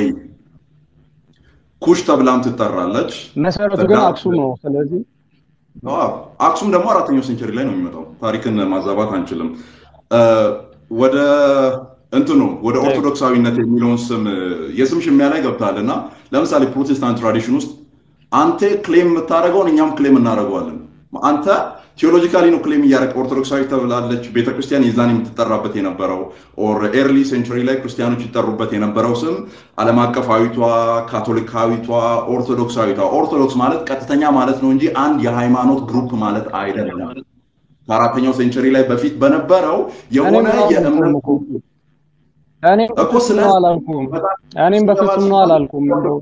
ኩሽ ተብላም ትጠራለች መሰረቱ ግን አክሱም ነው ስለዚህ አክሱም ደግሞ አራተኛው ሴንቸሪ ላይ ነው የሚመጣው ታሪክን ማዛባት አንችልም ወደ እንትኑ ወደ ኦርቶዶክሳዊነት የሚለውን ስም የስም ሽሚያ ላይ ገብታል እና ለምሳሌ ፕሮቴስታንት ትራዲሽን ውስጥ አንተ ክሌም የምታደርገውን እኛም ክሌም እናደርገዋለን አንተ ቴዎሎጂካሊ ነው ክሌም እያደረግ ኦርቶዶክሳዊ ተብላለች ቤተክርስቲያን የዛን የምትጠራበት የነበረው ኦር ኤርሊ ሴንቹሪ ላይ ክርስቲያኖች ይጠሩበት የነበረው ስም ዓለም አቀፋዊቷ ካቶሊካዊቷ ኦርቶዶክሳዊቷ ኦርቶዶክስ ማለት ቀጥተኛ ማለት ነው እንጂ አንድ የሃይማኖት ግሩፕ ማለት አይደለም ከአራተኛው ሴንቸሪ ላይ በፊት በነበረው የሆነ የእምነት እኮ ስለ አላልኩም እኔም በፍጹም ነው አላልኩም እንደው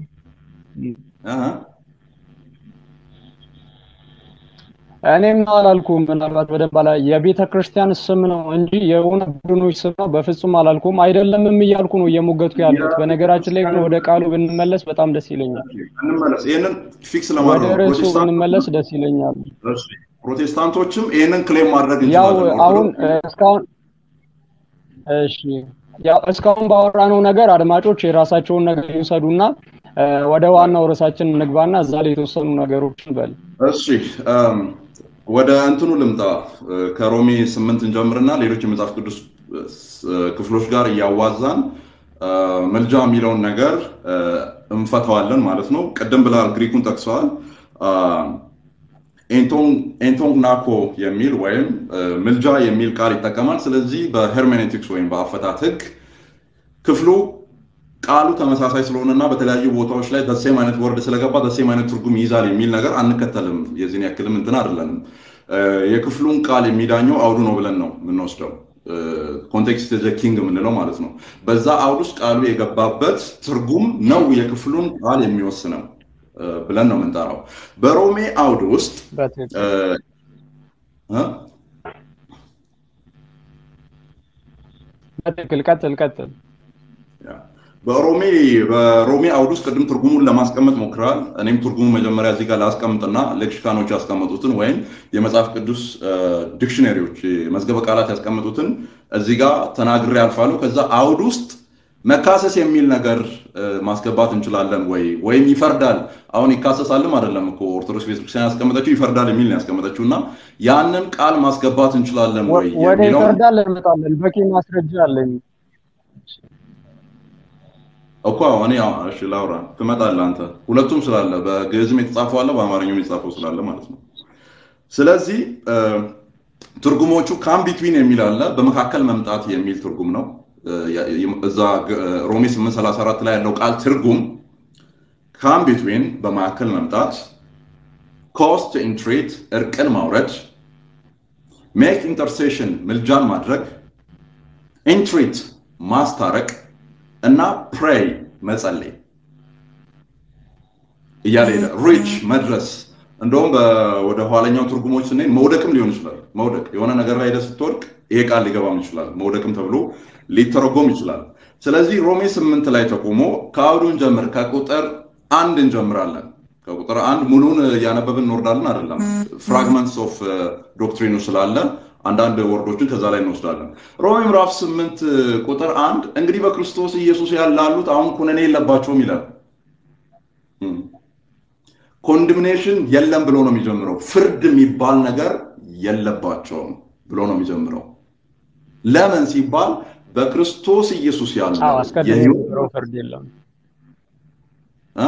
እኔም ነው አላልኩም። ምናልባት በደንብ አላ የቤተ ክርስቲያን ስም ነው እንጂ የሆነ ቡድኖች ስም ነው በፍጹም አላልኩም። አይደለምም እያልኩ ነው እየሞገትኩ ያለሁት። በነገራችን ላይ ግን ወደ ቃሉ ብንመለስ በጣም ደስ ይለኛል። እንመለስ። ይህንን ፊክስ ወደ ለማድረግ ርዕሱ ብንመለስ ደስ ይለኛል። ፕሮቴስታንቶችም ይህንን ክሌም ማድረግ ያው እንችላለን። አሁን እስካሁን እሺ ያው እስካሁን ባወራነው ነገር አድማጮች የራሳቸውን ነገር ይውሰዱና ወደ ዋናው ርዕሳችን እንግባና እዛ ላይ የተወሰኑ ነገሮችን በል። እሺ እም፣ ወደ እንትኑ ልምጣ። ከሮሜ ስምንት እንጀምርና ሌሎች የመጽሐፍ ቅዱስ እ፣ ክፍሎች ጋር እያዋዛን እ፣ መልጃ የሚለውን ነገር እ፣ እንፈታዋለን ማለት ነው። ቅድም ብላል፣ ግሪኩን ጠቅሰዋል። ኤንቶንግ ናኮ የሚል ወይም እ፣ ምልጃ የሚል ቃል ይጠቀማል። ስለዚህ በሄርሜኔቲክስ ወይም በአፈታት ህግ ክፍሉ ቃሉ ተመሳሳይ ስለሆነና በተለያዩ ቦታዎች ላይ ደሴም አይነት ወርድ ስለገባ ደሴም አይነት ትርጉም ይይዛል የሚል ነገር አንከተልም። የዚህን ያክልም እንትን አይደለንም። እ፣ የክፍሉን ቃል የሚዳኘው አውዱ ነው ብለን ነው የምንወስደው። ኮንቴክስት ዘ ኪንግ የምንለው ማለት ነው። በዛ አውድ ውስጥ ቃሉ የገባበት ትርጉም ነው የክፍሉን ቃል የሚወስነው እ፣ ብለን ነው የምንጠራው። በሮሜ አውድ ውስጥ በትክክል እ፣ እ? በትክክል ቀጥል ቀጥል። በሮሜ በሮሜ አውድ ውስጥ ቅድም ትርጉሙን ለማስቀመጥ ሞክረዋል። እኔም ትርጉሙ መጀመሪያ እዚህ ጋር ላስቀምጥና ሌክሲካኖች ያስቀመጡትን ወይም የመጽሐፍ ቅዱስ ዲክሽነሪዎች መዝገበ ቃላት ያስቀመጡትን እዚህ ጋር ተናግሬ ያልፋሉ። ከዛ አውድ ውስጥ መካሰስ የሚል ነገር እ፣ ማስገባት እንችላለን ወይ ወይም ይፈርዳል። አሁን ይካሰሳልም አይደለም እኮ ኦርቶዶክስ ቤተክርስቲያን ያስቀመጠችው ይፈርዳል የሚል ነው ያስቀመጠችው እና ያንን ቃል ማስገባት እንችላለን ወይ ወደ የሚለውን ይፈርዳል እንመጣለን። በቂ ማስረጃ አለኝ። እኮ አሁን ያው እሺ ላውራ ትመጣለህ አንተ ሁለቱም ስላለ በግዕዝም የተጻፈው አለ በአማርኛም የተጻፈው ስላለ ማለት ነው ስለዚህ እ፣ ትርጉሞቹ ካም ቢትዊን የሚል አለ በመካከል መምጣት የሚል ትርጉም ነው እ፣ ያ- የ- እዛ ግ- እ፣ ሮሜ 834 ላይ ያለው ቃል ትርጉም ካም ቢትዊን በመካከል መምጣት ኮስት ኢንትሬት እርቅን ማውረድ ሜክ ኢንተርሴሽን ምልጃን ማድረግ ኢንትሪት ማስታረቅ እና ፕሬይ መጸለይ እያለ ሄደ። ሪች መድረስ እንደውም በ- ወደ ኋለኛው ትርጉሞች ስንሄድ መውደቅም ሊሆን ይችላል። መውደቅ የሆነ ነገር ላይ ሄደህ ስትወድቅ ይሄ ቃል ሊገባም ይችላል። መውደቅም ተብሎ ሊተረጎም ይችላል። ስለዚህ ሮሜ ስምንት ላይ ተቆሞ ከአውዱ እንጀምር፣ ከቁጥር አንድ እንጀምራለን። ከቁጥር አንድ ሙሉን እያነበብን እንወርዳለን አይደለም። ፍራግመንትስ ኦፍ ዶክትሪኑ ስላለ አንዳንድ ወርዶችን ከዛ ላይ እንወስዳለን። ሮሜ ምዕራፍ ስምንት ቁጥር አንድ እንግዲህ በክርስቶስ ኢየሱስ ያላሉት አሁን ኩነኔ የለባቸውም ይላል። ኮንድምኔሽን የለም ብሎ ነው የሚጀምረው። ፍርድ የሚባል ነገር የለባቸውም ብሎ ነው የሚጀምረው። ለምን ሲባል በክርስቶስ ኢየሱስ አዎ ያለው አስቀድሞ የህይወት የነበረው ፍርድ የለም። እ?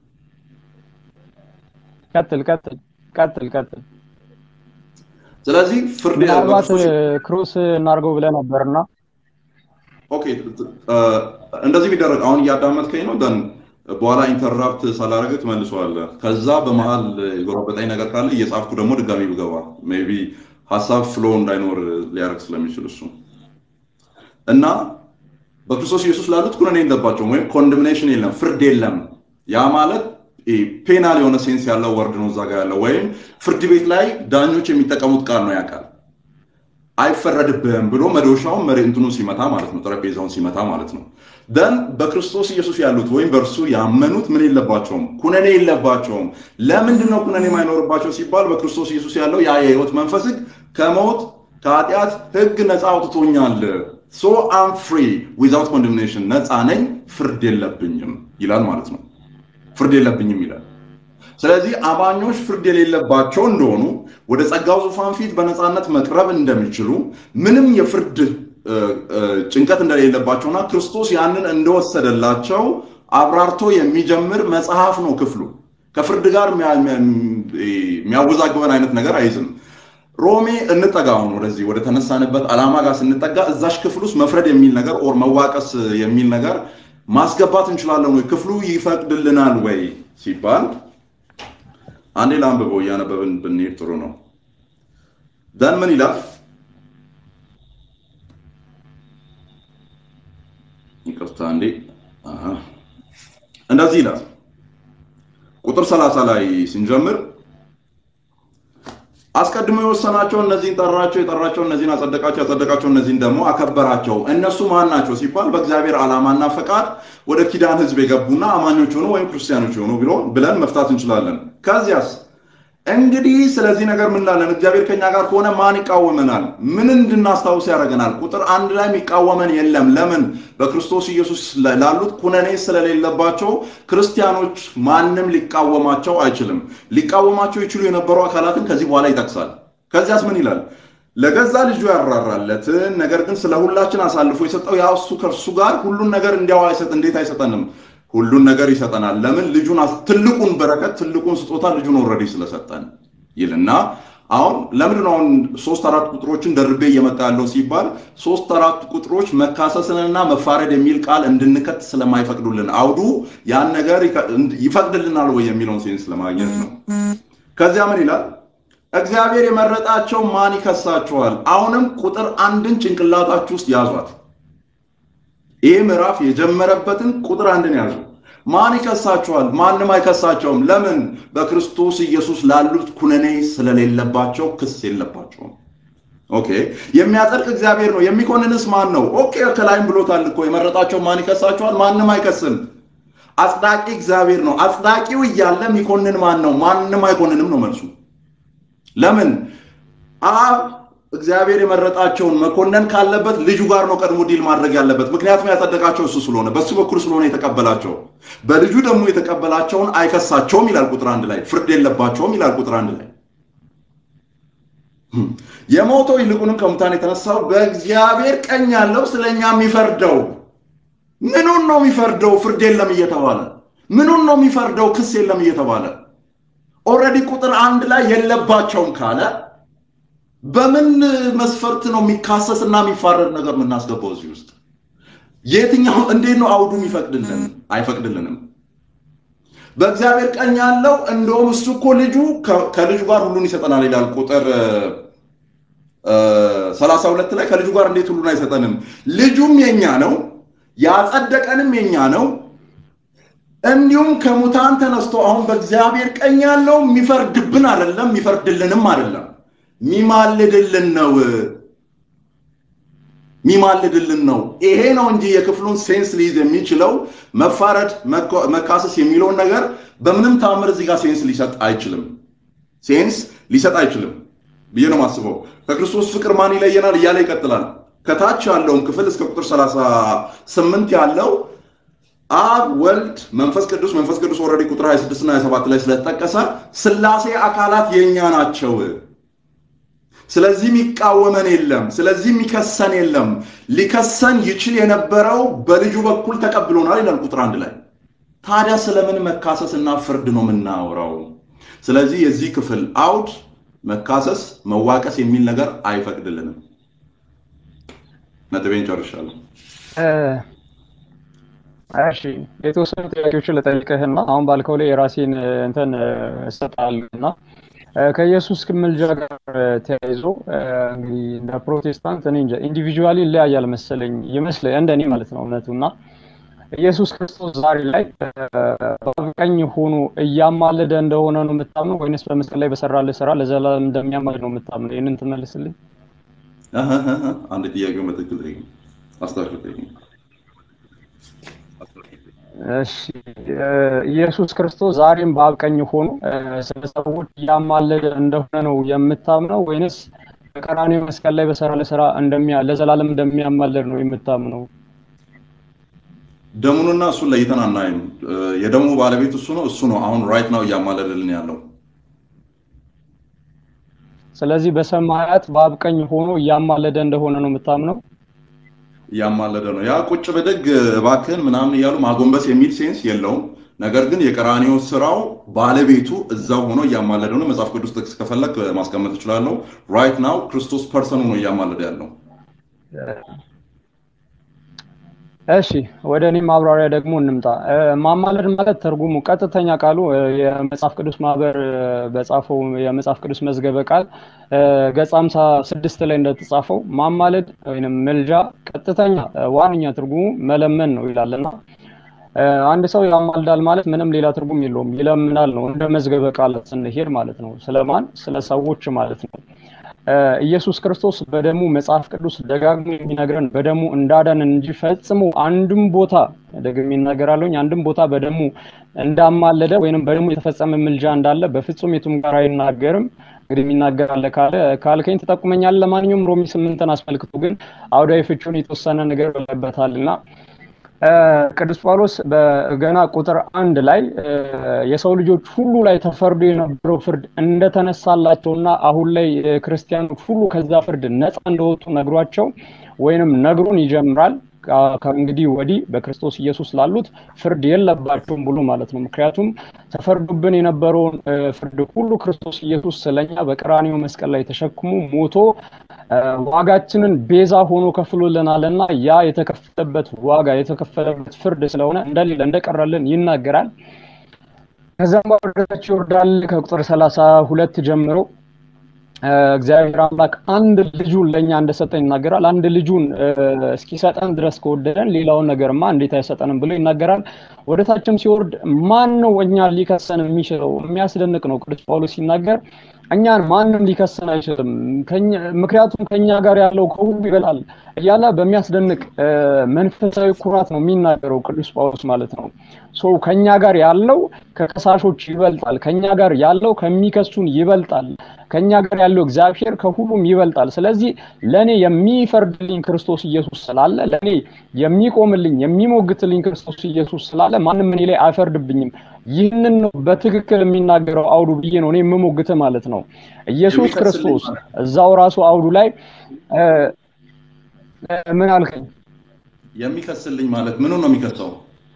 ቀጥል ቀጥል ቀጥል ቀጥል። ስለዚህ ፍርድ ምናልባት በክርስቶስ ክሩስ እናድርገው ብለህ ነበርና ኦኬ እ፣ እንደዚህ ቢደረግ አሁን እያዳመጥከኝ ነው። ደን በኋላ ኢንተራፕት ሳላደርግህ ትመልሰዋለህ። ከዛ በመሀል የጎረበጠኝ ነገር ካለ እየጻፍኩ ደግሞ ድጋሚ ብገባ ሜይ ቢ ሀሳብ ፍሎ እንዳይኖር ሊያደርግ ስለሚችል እሱ እና በክርስቶስ ኢየሱስ ላሉት ኩነኔ የለባቸውም ወይም ኮንደምኔሽን የለም፣ ፍርድ የለም። ያ ማለት ፔናል የሆነ ሴንስ ያለው ወርድ ነው እዛ ጋር ያለው ወይም ፍርድ ቤት ላይ ዳኞች የሚጠቀሙት ቃል ነው ያ ቃል አይፈረድብህም ብሎ መዶሻውን መሬ እንትኑ ሲመታ ማለት ነው፣ ጠረጴዛውን ሲመታ ማለት ነው። ደን በክርስቶስ ኢየሱስ ያሉት ወይም በእርሱ ያመኑት ምን የለባቸውም? ኩነኔ የለባቸውም። ለምንድን ነው ኩነኔ የማይኖርባቸው ሲባል በክርስቶስ ኢየሱስ ያለው ያ የህይወት መንፈስ ህግ ከሞት ከኃጢአት ህግ ነፃ አውጥቶኛል። ሶ አም ፍሪ ዊዛውት ኮንደምኔሽን ነፃ ነኝ፣ ፍርድ የለብኝም ይላል ማለት ነው። ፍርድ የለብኝም ይላል። ስለዚህ አማኞች ፍርድ የሌለባቸው እንደሆኑ ወደ ጸጋው ዙፋን ፊት በነፃነት መቅረብ እንደሚችሉ ምንም የፍርድ ጭንቀት እንደሌለባቸውና ክርስቶስ ያንን እንደወሰደላቸው አብራርቶ የሚጀምር መጽሐፍ ነው ክፍሉ። ከፍርድ ጋር የሚያወዛግበን አይነት ነገር አይዝም። ሮሜ እንጠጋ አሁን ወደዚህ ወደ ተነሳንበት ዓላማ ጋር ስንጠጋ እዛሽ ክፍል ውስጥ መፍረድ የሚል ነገር ኦር መዋቀስ የሚል ነገር ማስገባት እንችላለን ወይ? ክፍሉ ይፈቅድልናል ወይ ሲባል አንዴ ለአንብበው እያነበብን ብንሄድ ጥሩ ነው። ደን ምን ይላል? ይቅርታ እንዴ፣ እንደዚህ ይላል ቁጥር 30 ላይ ስንጀምር አስቀድሞ የወሰናቸው እነዚህን ጠራቸው፣ የጠራቸው እነዚህን አጸደቃቸው፣ ያጸደቃቸው እነዚህን ደግሞ አከበራቸው። እነሱ ማን ናቸው ሲባል በእግዚአብሔር ዓላማና ፈቃድ ወደ ኪዳን ሕዝብ የገቡና አማኞች ሆኑ ወይም ክርስቲያኖች ሆኑ ብሎ ብለን መፍታት እንችላለን። ከዚያስ እንግዲህ ስለዚህ ነገር ምን ላለን? እግዚአብሔር ከኛ ጋር ከሆነ ማን ይቃወመናል? ምን እንድናስታውስ ያደርገናል? ቁጥር አንድ ላይ የሚቃወመን የለም። ለምን? በክርስቶስ ኢየሱስ ላሉት ኩነኔ ስለሌለባቸው ክርስቲያኖች ማንም ሊቃወማቸው አይችልም። ሊቃወማቸው ይችሉ የነበሩ አካላትን ከዚህ በኋላ ይጠቅሳል። ከዚያስ ምን ይላል? ለገዛ ልጁ ያራራለትን ነገር ግን ስለ ሁላችን አሳልፎ የሰጠው ያ እሱ ከእርሱ ጋር ሁሉን ነገር እንዲያው አይሰጥ እንዴት አይሰጠንም? ሁሉን ነገር ይሰጠናል። ለምን? ልጁን ትልቁን በረከት ትልቁን ስጦታ ልጁን ኦልሬዲ ስለሰጠን ይልና አሁን ለምንድን ነው አሁን ሶስት አራት ቁጥሮችን ደርቤ እየመጣ ያለው ሲባል ሶስት አራት ቁጥሮች መካሰስንና መፋረድ የሚል ቃል እንድንከት ስለማይፈቅዱልን አውዱ ያን ነገር ይፈቅድልናል ወይ የሚለውን ሴንስ ለማግኘት ነው። ከዚያ ምን ይላል? እግዚአብሔር የመረጣቸው ማን ይከሳቸዋል? አሁንም ቁጥር አንድን ጭንቅላታችሁ ውስጥ ያዟት። ይህ ምዕራፍ የጀመረበትን ቁጥር አንድን ያዙ። ማን ይከሳቸዋል? ማንም አይከሳቸውም። ለምን? በክርስቶስ ኢየሱስ ላሉት ኩነኔ ስለሌለባቸው ክስ የለባቸውም። ኦኬ። የሚያጸድቅ እግዚአብሔር ነው። የሚኮንንስ ማን ነው? ኦኬ፣ ከላይም ብሎታል እኮ የመረጣቸው ማን ይከሳቸዋል? ማንም አይከስም። አጽዳቂ እግዚአብሔር ነው። አጽዳቂው እያለ የሚኮንን ማን ነው? ማንም አይኮንንም ነው መልሱ። ለምን? አብ እግዚአብሔር የመረጣቸውን መኮነን ካለበት ልጁ ጋር ነው ቀድሞ ዲል ማድረግ ያለበት። ምክንያቱም ያጸደቃቸው እሱ ስለሆነ በሱ በኩል ስለሆነ የተቀበላቸው። በልጁ ደግሞ የተቀበላቸውን አይከሳቸውም ይላል ቁጥር አንድ ላይ። ፍርድ የለባቸውም ይላል ቁጥር አንድ ላይ። የሞተው ይልቁንም ከሙታን የተነሳው በእግዚአብሔር ቀኝ ያለው ስለኛ የሚፈርደው ምኑን ነው የሚፈርደው? ፍርድ የለም እየተባለ ምኑን ነው የሚፈርደው? ክስ የለም እየተባለ ኦልሬዲ ቁጥር አንድ ላይ የለባቸውም ካለ በምን መስፈርት ነው የሚካሰስ እና የሚፋረድ ነገር የምናስገባው እዚህ ውስጥ? የትኛው እንዴት ነው አውዱ የሚፈቅድልን? አይፈቅድልንም። በእግዚአብሔር ቀኝ ያለው እንደውም እሱ እኮ ልጁ ከልጁ ጋር ሁሉን ይሰጠናል ይላል ቁጥር ሰላሳ ሁለት ላይ ከልጁ ጋር እንዴት ሁሉን አይሰጠንም? ልጁም የኛ ነው፣ ያጸደቀንም የኛ ነው። እንዲሁም ከሙታን ተነስቶ አሁን በእግዚአብሔር ቀኝ ያለው የሚፈርድብን አይደለም፣ የሚፈርድልንም አይደለም ሚማልድልን ነው ሚማልድልን ነው። ይሄ ነው እንጂ የክፍሉን ሴንስ ሊይዝ የሚችለው መፋረድ፣ መካሰስ የሚለውን ነገር በምንም ተአምር እዚህ ጋር ሴንስ ሊሰጥ አይችልም። ሴንስ ሊሰጥ አይችልም ብዬ ነው የማስበው። ከክርስቶስ ፍቅር ማን ይለየናል እያለ ይቀጥላል። ከታች ያለውን ክፍል እስከ ቁጥር 38 ያለው አብ ወልድ መንፈስ ቅዱስ መንፈስ ቅዱስ ኦልሬዲ ቁጥር 26 እና 27 ላይ ስለተጠቀሰ ስላሴ አካላት የኛ ናቸው። ስለዚህ የሚቃወመን የለም። ስለዚህ የሚከሰን የለም። ሊከሰን ይችል የነበረው በልጁ በኩል ተቀብሎናል ይላል ቁጥር አንድ ላይ። ታዲያ ስለምን መካሰስ እና ፍርድ ነው የምናወራው? ስለዚህ የዚህ ክፍል አውድ መካሰስ፣ መዋቀስ የሚል ነገር አይፈቅድልንም። ነጥቤን ጨርሻለሁ። እሺ የተወሰኑ ጥያቄዎችን ልጠይቅህና አሁን ባልከው ላይ የራሴን እንትን እሰጣለሁ እና ከኢየሱስ ምልጃ ጋር ተያይዞ እንግዲህ እንደ ፕሮቴስታንት እኔ እንጃ ኢንዲቪጁዋሊ ይለያያል መሰለኝ ይመስለኝ እንደኔ ማለት ነው እውነቱ እና ኢየሱስ ክርስቶስ ዛሬ ላይ በቀኝ ሆኖ እያማለደ እንደሆነ ነው የምታምነው ወይንስ በመስቀል ላይ በሰራልህ ስራ ለዘላለም እንደሚያማልድ ነው የምታምነው? ይህንን ትመልስልኝ። አንድ ጥያቄውን በትክክል ጠይቅ፣ አስታውሽ ጠይቅ። እሺ ኢየሱስ ክርስቶስ ዛሬም በአብ ቀኝ ሆኖ ስለ ሰዎች እያማለደ እንደሆነ ነው የምታምነው ወይንስ በቀራንዮ መስቀል ላይ በሰራ ለስራ እንደሚያ ለዘላለም እንደሚያማልድ ነው የምታምነው? ደሙንና እሱን ለይተን አናይም። የደሙ ባለቤት እሱ ነው። እሱ ነው አሁን ራይት ነው እያማለደልን ያለው። ስለዚህ በሰማያት በአብ ቀኝ ሆኖ እያማለደ እንደሆነ ነው የምታምነው? እያማለደ ነው። ያ ቁጭ ብድግ እባክህን ምናምን እያሉ ማጎንበስ የሚል ሴንስ የለውም። ነገር ግን የቀራኒዮ ስራው ባለቤቱ እዛው ሆኖ እያማለደ ነው። መጽሐፍ ቅዱስ ጥቅስ ከፈለግ ማስቀመጥ እችላለሁ። ራይት ናው ክርስቶስ ፐርሰኑ ነው እያማለደ ያለው። እሺ ወደ እኔ ማብራሪያ ደግሞ እንምጣ። ማማለድ ማለት ትርጉሙ ቀጥተኛ ቃሉ የመጽሐፍ ቅዱስ ማህበር በጻፈው የመጽሐፍ ቅዱስ መዝገበ ቃል ገጽ ሃምሳ ስድስት ላይ እንደተጻፈው ማማለድ ወይም ምልጃ ቀጥተኛ ዋነኛ ትርጉሙ መለመን ነው ይላልና አንድ ሰው ያማልዳል ማለት ምንም ሌላ ትርጉም የለውም። ይለምናል ነው እንደ መዝገበ ቃል ስንሄድ ማለት ነው። ስለማን? ስለ ሰዎች ማለት ነው። ኢየሱስ ክርስቶስ በደሙ መጽሐፍ ቅዱስ ደጋግሞ የሚነግረን በደሙ እንዳዳንን እንጂ ፈጽሞ አንድም ቦታ ደግሜ ይናገራለሁኝ አንድም ቦታ በደሙ እንዳማለደ ወይንም በደሙ የተፈጸመ ምልጃ እንዳለ በፍጹም የቱም ጋር አይናገርም። እንግዲህ የሚናገር አለ ካለ ካልከኝ ትጠቁመኛለህ። ለማንኛውም ሮሚ ስምንትን አስመልክቶ ግን አውዳዊ ፍቹን የተወሰነ ነገር ብለበታል እና ቅዱስ ጳውሎስ በገና ቁጥር አንድ ላይ የሰው ልጆች ሁሉ ላይ ተፈርዶ የነበረው ፍርድ እንደተነሳላቸውና አሁን ላይ ክርስቲያኖች ሁሉ ከዛ ፍርድ ነፃ እንደወጡ ነግሯቸው ወይንም ነግሮን ይጀምራል። ከእንግዲህ ወዲህ በክርስቶስ ኢየሱስ ላሉት ፍርድ የለባቸውም ብሎ ማለት ነው። ምክንያቱም ተፈርዶብን የነበረውን ፍርድ ሁሉ ክርስቶስ ኢየሱስ ስለኛ በቀራኒዮ መስቀል ላይ ተሸክሞ ሞቶ ዋጋችንን ቤዛ ሆኖ ከፍሎልናል እና ያ የተከፈለበት ዋጋ የተከፈለበት ፍርድ ስለሆነ እንደሌለ እንደቀረልን ይናገራል። ከዛም ወደታች ይወርዳል ከቁጥር ሰላሳ ሁለት ጀምሮ እግዚአብሔር አምላክ አንድ ልጁን ለእኛ እንደሰጠ ይናገራል። አንድ ልጁን እስኪሰጠን ድረስ ከወደደን ሌላውን ነገርማ እንዴት አይሰጠንም ብሎ ይናገራል። ወደታችም ሲወርድ ማን ነው እኛ ሊከሰን የሚችለው? የሚያስደንቅ ነው። ቅዱስ ጳውሎስ ሲናገር እኛን ማንም ሊከሰን አይችልም፣ ምክንያቱም ከኛ ጋር ያለው ከሁሉ ይበላል እያለ በሚያስደንቅ መንፈሳዊ ኩራት ነው የሚናገረው ቅዱስ ጳውሎስ ማለት ነው። ሶ ከኛ ጋር ያለው ከከሳሾች ይበልጣል፣ ከኛ ጋር ያለው ከሚከሱን ይበልጣል፣ ከኛ ጋር ያለው እግዚአብሔር ከሁሉም ይበልጣል። ስለዚህ ለእኔ የሚፈርድልኝ ክርስቶስ ኢየሱስ ስላለ፣ ለእኔ የሚቆምልኝ የሚሞግትልኝ ክርስቶስ ኢየሱስ ስላለ ማንም እኔ ላይ አይፈርድብኝም። ይህንን ነው በትክክል የሚናገረው አውዱ ብዬ ነው እኔ የምሞግት ማለት ነው። ኢየሱስ ክርስቶስ እዛው ራሱ አውዱ ላይ ምን አልከኝ? የሚከስልኝ ማለት ምኑ ነው የሚከሰው?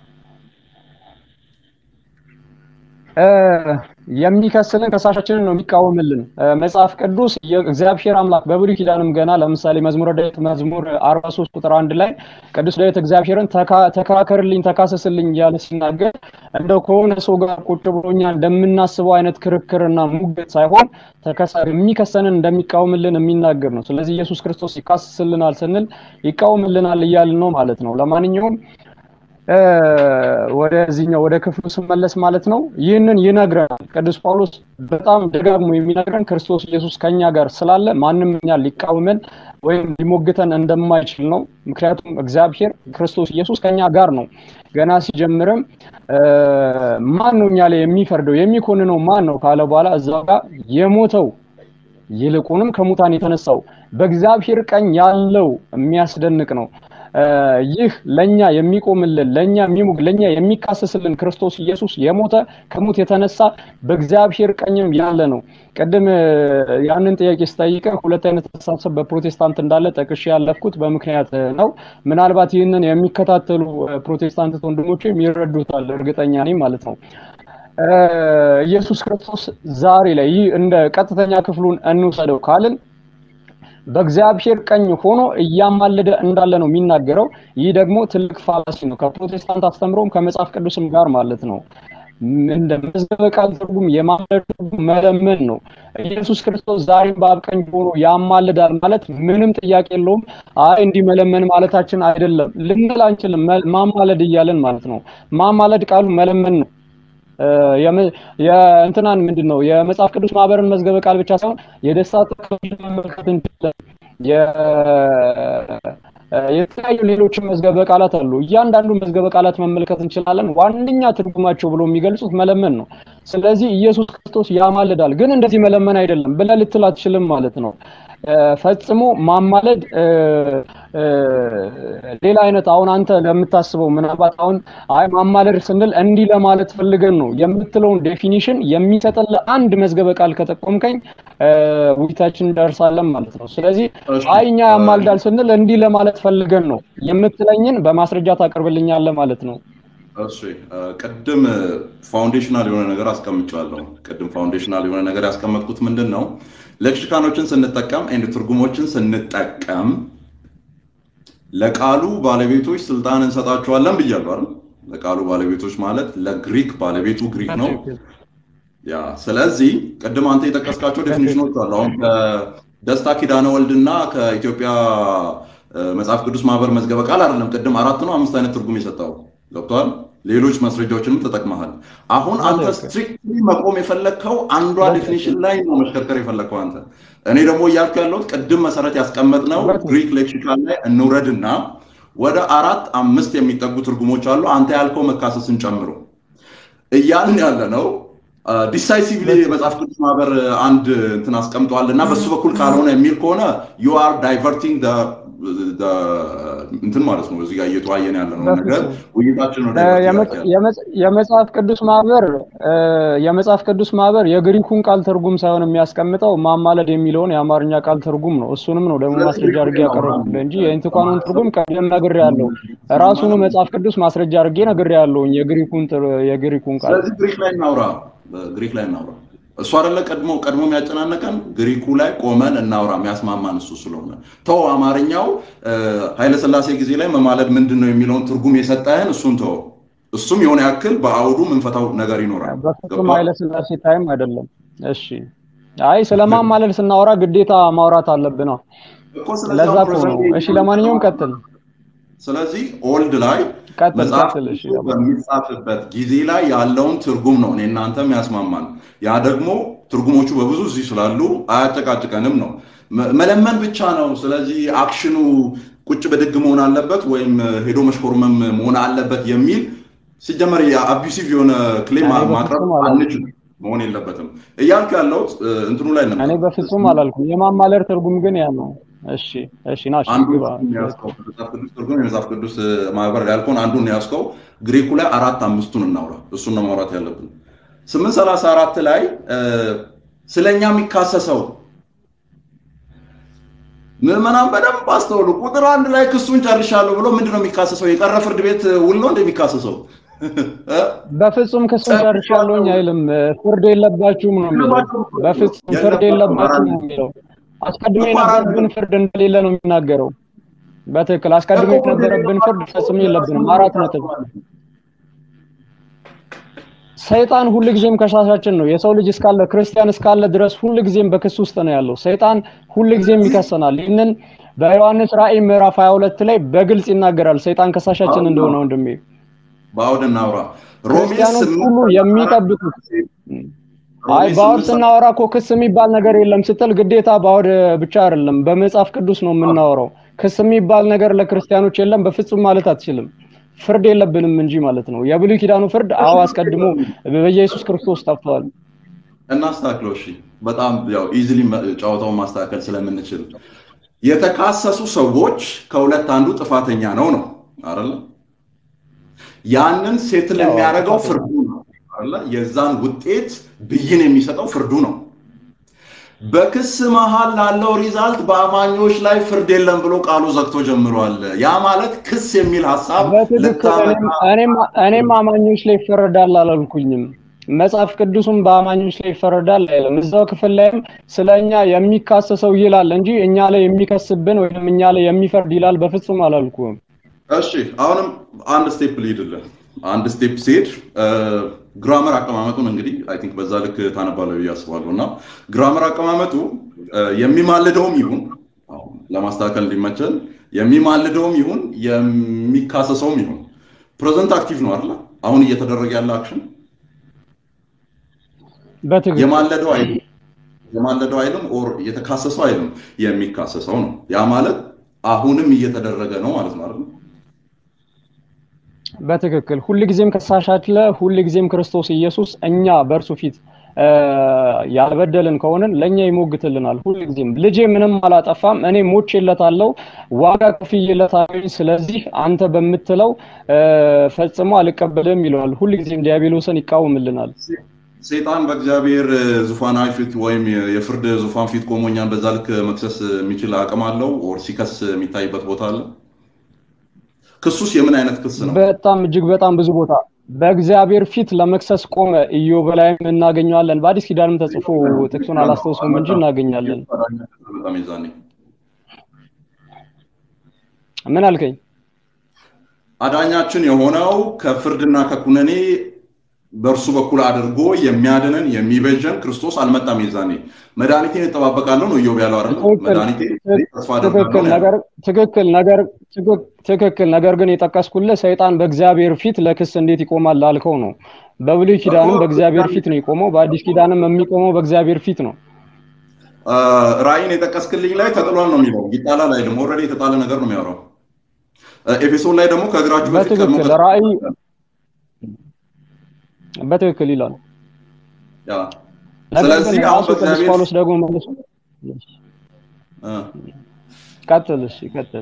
የሚከስልን ከሳሻችንን ነው የሚቃወምልን። መጽሐፍ ቅዱስ እግዚአብሔር አምላክ በብሉይ ኪዳንም ገና ለምሳሌ መዝሙረ ዳዊት መዝሙር 43 ቁጥር አንድ ላይ ቅዱስ ዳዊት እግዚአብሔርን ተከራከርልኝ፣ ተካሰስልኝ እያለ ሲናገር እንደው ከሆነ ሰው ጋር ቁጭ ብሎኛ እንደምናስበው አይነት ክርክርና ሙግት ሳይሆን የሚከሰንን እንደሚቃወምልን የሚናገር ነው። ስለዚህ ኢየሱስ ክርስቶስ ይካስስልናል ስንል ይቃወምልናል እያልን ነው ማለት ነው። ለማንኛውም ወደዚህኛው ወደ ክፍሉ ስመለስ ማለት ነው ይህንን ይነግረናል ቅዱስ ጳውሎስ በጣም ደጋግሞ የሚነግረን ክርስቶስ ኢየሱስ ከኛ ጋር ስላለ ማንም እኛ ሊቃወመን ወይም ሊሞግተን እንደማይችል ነው። ምክንያቱም እግዚአብሔር ክርስቶስ ኢየሱስ ከኛ ጋር ነው። ገና ሲጀምርም ማን ነው እኛ ላይ የሚፈርደው የሚኮንነው ማን ነው ካለ በኋላ እዛው ጋር የሞተው ይልቁንም ከሙታን የተነሳው በእግዚአብሔር ቀኝ ያለው የሚያስደንቅ ነው። ይህ ለኛ የሚቆምልን ለኛ የሚሙግ ለኛ የሚካሰስልን ክርስቶስ ኢየሱስ የሞተ ከሙት የተነሳ በእግዚአብሔር ቀኝም ያለ ነው። ቅድም ያንን ጥያቄ ስጠይቀ ሁለት አይነት አስተሳሰብ በፕሮቴስታንት እንዳለ ጠቅሼ ያለፍኩት በምክንያት ነው። ምናልባት ይህንን የሚከታተሉ ፕሮቴስታንት ወንድሞችም ይረዱታል እርግጠኛ ነኝ ማለት ነው። ኢየሱስ ክርስቶስ ዛሬ ላይ ይህ እንደ ቀጥተኛ ክፍሉን እንውሰደው ካልን በእግዚአብሔር ቀኝ ሆኖ እያማለደ እንዳለ ነው የሚናገረው። ይህ ደግሞ ትልቅ ፋላሲ ነው፣ ከፕሮቴስታንት አስተምሮም ከመጽሐፍ ቅዱስም ጋር ማለት ነው። እንደ መዝገበ ቃል ትርጉም የማለድ ትርጉም መለመን ነው። ኢየሱስ ክርስቶስ ዛሬም በአብ ቀኝ ሆኖ ያማልዳል ማለት ምንም ጥያቄ የለውም። አይ እንዲህ መለመን ማለታችን አይደለም ልንል አንችልም። ማማለድ እያለን ማለት ነው። ማማለድ ቃሉ መለመን ነው። የእንትናን ምንድን ነው የመጽሐፍ ቅዱስ ማህበርን መዝገበ ቃል ብቻ ሳይሆን የደስታ ተካፋይ መመልከት እንችላለን። የተለያዩ ሌሎችም መዝገበ ቃላት አሉ። እያንዳንዱ መዝገበ ቃላት መመልከት እንችላለን። ዋነኛ ትርጉማቸው ብሎ የሚገልጹት መለመን ነው። ስለዚህ ኢየሱስ ክርስቶስ ያማልዳል፣ ግን እንደዚህ መለመን አይደለም ብለህ ልትል አትችልም ማለት ነው። ፈጽሞ ማማለድ ሌላ አይነት አሁን አንተ ለምታስበው ምናልባት አሁን አይ ማማለድ ስንል እንዲህ ለማለት ፈልገን ነው የምትለውን ዴፊኒሽን የሚሰጥልህ አንድ መዝገበ ቃል ከጠቆምከኝ ውይይታችን እንደርሳለን ማለት ነው። ስለዚህ አይ እኛ ያማልዳል ስንል እንዲህ ለማለት ፈልገን ነው የምትለኝን በማስረጃ ታቀርብልኛለህ ማለት ነው። እሺ ቅድም ፋውንዴሽናል የሆነ ነገር አስቀምጫለሁ። ቅድም ፋውንዴሽናል የሆነ ነገር ያስቀመጥኩት ምንድን ነው? ሌክሲካኖችን ስንጠቀም ኤንድ ትርጉሞችን ስንጠቀም ለቃሉ ባለቤቶች ስልጣን እንሰጣቸዋለን ብያለሁ አይደል? ለቃሉ ባለቤቶች ማለት ለግሪክ ባለቤቱ ግሪክ ነው። ያ ስለዚህ ቅድም አንተ የጠቀስካቸው ዴፊኒሽኖች አሉ። አሁን ከደስታ ኪዳነ ወልድና ከኢትዮጵያ መጽሐፍ ቅዱስ ማህበር መዝገበ ቃል አይደለም ቅድም አራት ነው አምስት አይነት ትርጉም የሰጠው ገብቷል። ሌሎች ማስረጃዎችንም ተጠቅመሃል። አሁን አንተ ስትሪክትሊ መቆም የፈለግከው አንዷ ዴፊኒሽን ላይ ነው መሽከርከር የፈለግከው አንተ። እኔ ደግሞ እያልኩ ያለሁት ቅድም መሰረት ያስቀመጥነው ግሪክ ሌክሲካል ላይ እንውረድና ወደ አራት አምስት የሚጠጉ ትርጉሞች አሉ። አንተ ያልከው መካሰስን ጨምሮ እያልን ያለ ነው። ዲሳይሲቭሊ የመጽሐፍ ቅዱስ ማህበር አንድ እንትን አስቀምጧል እና በሱ በኩል ካልሆነ የሚል ከሆነ ዩ አር ዳይቨርቲንግ እንትን ማለት ነው። እዚህ ጋር እየተዋየን ያለ ነው ነገር ውይይታችን ነው። የመጽሐፍ ቅዱስ ማህበር የመጽሐፍ ቅዱስ ማህበር የግሪኩን ቃል ትርጉም ሳይሆን የሚያስቀምጠው ማማለድ የሚለውን የአማርኛ ቃል ትርጉም ነው። እሱንም ነው ደግሞ ማስረጃ አድርጌ ያቀረብኩልህ እንጂ የኢንትኳኑን ትርጉም ቀደም ነግሬያለሁ። ራሱኑ መጽሐፍ ቅዱስ ማስረጃ አድርጌ ነግሬያለሁኝ የግሪኩን የግሪኩን ቃል። ስለዚህ ግሪክ ላይ እናውራ፣ ግሪክ ላይ እናውራ። እሱ አይደለ ቀድሞ ቀድሞ የሚያጨናነቀን ግሪኩ ላይ ቆመን እናውራ የሚያስማማን እሱ ስለሆነ ተው አማርኛው ኃይለስላሴ ጊዜ ላይ መማለድ ምንድን ነው የሚለውን ትርጉም የሰጠህን እሱን ተው እሱም የሆነ ያክል በአውዱ ምንፈታው ነገር ይኖራል በፍጹም ኃይለስላሴ ታይም አይደለም እሺ አይ ስለማማለድ ስናወራ ግዴታ ማውራት አለብን ነው ለዛ እኮ ነው እሺ ለማንኛውም ቀጥል ስለዚህ ኦልድ ላይ ቀጥል መጽሐፍ ቀጥል እሺ በሚጻፍበት ጊዜ ላይ ያለውን ትርጉም ነው እኔ እናንተም ያስማማን። ያ ደግሞ ትርጉሞቹ በብዙ እዚህ ስላሉ አያጨቃጭቀንም ነው። መ- መለመን ብቻ ነው። ስለዚህ አክሽኑ ቁጭ ብድግ መሆን አለበት ወይም ሄዶ መሽኮርመም መሆን አለበት የሚል ሲጀመር የአቢሲቭ የሆነ ክሌም እኔ ማቅረብ በፍጹም አላልኩም። አንችልም፣ መሆን የለበትም እያልክ ያለሁት እ፣ እንትኑ ላይ ነበር። እኔ በፍጹም አላልኩም የማማለድ ትርጉም ግን ያ ነው እሺ እሺ ና እሺ አንዱ ግባ ያዝከው መጽሐፍ ቅዱስ ትርጉም የመጽሐፍ ቅዱስ እ፣ ማህበር ያልከውን አንዱን ያዝከው። ግሪኩ ላይ አራት አምስቱን እናውራ። እሱን ነው ማውራት ያለብን። ስምንት ሰላሳ አራት ላይ እ፣ ስለኛ የሚካሰሰው ምዕመናን በደንብ አስተውሉ። ቁጥር አንድ ላይ ክሱን ጨርሻለሁ ብሎ ምንድን ነው የሚካሰሰው? የቀረ ፍርድ ቤት ውል ነው እንደሚካሰሰው በፍጹም ክሱን ጨርሻለሁኝ አይልም ፍርድ የለባችሁም ነው የሚለው በፍጹም ፍርድ የለባችሁም ነው የሚለው አስቀድሞ የነበረብን ፍርድ እንደሌለ ነው የሚናገረው በትክክል አስቀድሞ የነበረብን ፍርድ ፈጽሞ የለብንም አራት ነጥብ ሰይጣን ሁልጊዜም ከሳሻችን ነው የሰው ልጅ እስካለ ክርስቲያን እስካለ ድረስ ሁልጊዜም በክስ ውስጥ ነው ያለው ሰይጣን ሁልጊዜም ይከሰናል ይህንን በዮሐንስ ራእይ ምዕራፍ 22 ላይ በግልጽ ይናገራል ሰይጣን ከሳሻችን እንደሆነ ወንድሜ በአውድ እናውራ። ሮሜ ክርስቲያኖች ስምንት ሁሉ የሚጠብቁት አይ ሮሜ በአውድ ስምንት ስናወራ እኮ ክስ የሚባል ነገር የለም ስትል ግዴታ በአውድ ብቻ አይደለም በመጽሐፍ ቅዱስ ነው የምናወራው ክስ የሚባል ነገር ለክርስቲያኖች የለም በፍጹም ማለት አትችልም ፍርድ የለብንም እንጂ ማለት ነው የብሉይ ኪዳኑ ፍርድ አዎ አስቀድሞ በኢየሱስ ክርስቶስ ጠፍቷል እናስተካክለው። እሺ፣ በጣም ያው ኢዚሊ ጨዋታውን ማስተካከል ስለምንችል የተካሰሱ ሰዎች ከሁለት አንዱ ጥፋተኛ ነው ነው አይደለ? ያንን ሴትል ያው የሚያደርገው ጥፋተኛ ፍርዱ ነው አይደለ? የዛን ውጤት ብይን የሚሰጠው ፍርዱ ነው። በክስ መሃል ላለው ሪዛልት በአማኞች ላይ ፍርድ የለም ብሎ ቃሉ ዘግቶ ጀምሯል። ያ ማለት ክስ የሚል ሀሳብ በትክክል ልታመጣ እኔም እኔም እኔም አማኞች ላይ ይፈረዳል አላልኩኝም መጽሐፍ ቅዱስም በአማኞች ላይ ይፈረዳል አይልም እዛው ክፍል ላይም ስለ እኛ የሚካሰሰው ይላል እንጂ እኛ ላይ የሚከስብን ወይም እኛ ላይ የሚፈርድ ይላል በፍጹም አላልኩም እሺ አሁንም አንድ ስቴፕ ልሂድልህ። አንድ ስቴፕ ሲሄድ ግራመር አቀማመጡን እንግዲህ አይ ቲንክ በዛ ልክ ታነባለህ ብዬ አስባለሁ። እና ግራመር አቀማመጡ እ፣ የሚማልደውም ይሁን አሁን ለማስተካከል እንዲመቸን የሚማልደውም ይሁን የሚካሰሰውም ይሁን ፕሬዘንት አክቲቭ ነው አይደለ? አሁን እየተደረገ ያለ አክሽን በትክክል የማለደው አይደለም የማለደው አይልም፣ ኦር የተካሰሰው አይልም፣ የሚካሰሰው ነው። ያ ማለት አሁንም እየተደረገ ነው ማለት ነው አይደል? በትክክል ሁልጊዜም ከሳሽ አለ። ሁልጊዜም ክርስቶስ ኢየሱስ እኛ በእርሱ ፊት ያልበደልን ከሆንን ለእኛ ይሞግትልናል። ሁልጊዜም ልጄ ምንም አላጠፋም፣ እኔ ሞቼለታለሁ፣ ዋጋ ከፍዬለታለሁ፣ ስለዚህ አንተ በምትለው ፈጽሞ አልቀበልም ይለዋል። ሁልጊዜም ዲያብሎስን ይቃወምልናል። ሰይጣን በእግዚአብሔር ዙፋን ፊት ወይም የፍርድ ዙፋን ፊት ቆሞ እኛን በዛ ልክ መክሰስ የሚችል አቅም አለው? ኦር ሲከስ የሚታይበት ቦታ አለ? ክሱስ የምን አይነት ክስ ነው? በጣም እጅግ በጣም ብዙ ቦታ በእግዚአብሔር ፊት ለመክሰስ ቆመ። ኢዮብ ላይም እናገኘዋለን። በአዲስ ኪዳንም ተጽፎ ጥቅሱን አላስታውሰውም እንጂ እናገኛለን። ምን አልከኝ? አዳኛችን የሆነው ከፍርድና ከኩነኔ በእርሱ በኩል አድርጎ የሚያድነን የሚበጀን ክርስቶስ አልመጣም። የዛኔ መድኃኒቴን እጠባበቃለሁ ነው ኢዮብ ያለው አይደል? መድኃኒቴን ተስፋ ትክክል ነገር ትክክል ነገር ትክክል ነገር ግን የጠቀስኩልህ ሰይጣን በእግዚአብሔር ፊት ለክስ እንዴት ይቆማል ላልከው ነው። በብሉይ ኪዳንም በእግዚአብሔር ፊት ነው የቆመው፣ በአዲስ ኪዳንም የሚቆመው በእግዚአብሔር ፊት ነው። ራእይን የጠቀስክልኝ ላይ ተጥሏል ነው የሚለው፣ ይጣላል አይልም። ኦልሬዲ የተጣለ ነገር ነው የሚያወራው። ኤፌሶን ላይ ደግሞ ከእግራችሁ በፊት በትክክል ራእይ በትክክል ይላል። ስለዚህ አሁን ቅዱስ ጳውሎስ ደግሞ መልሶ ቀጥል፣ እሺ ቀጥል።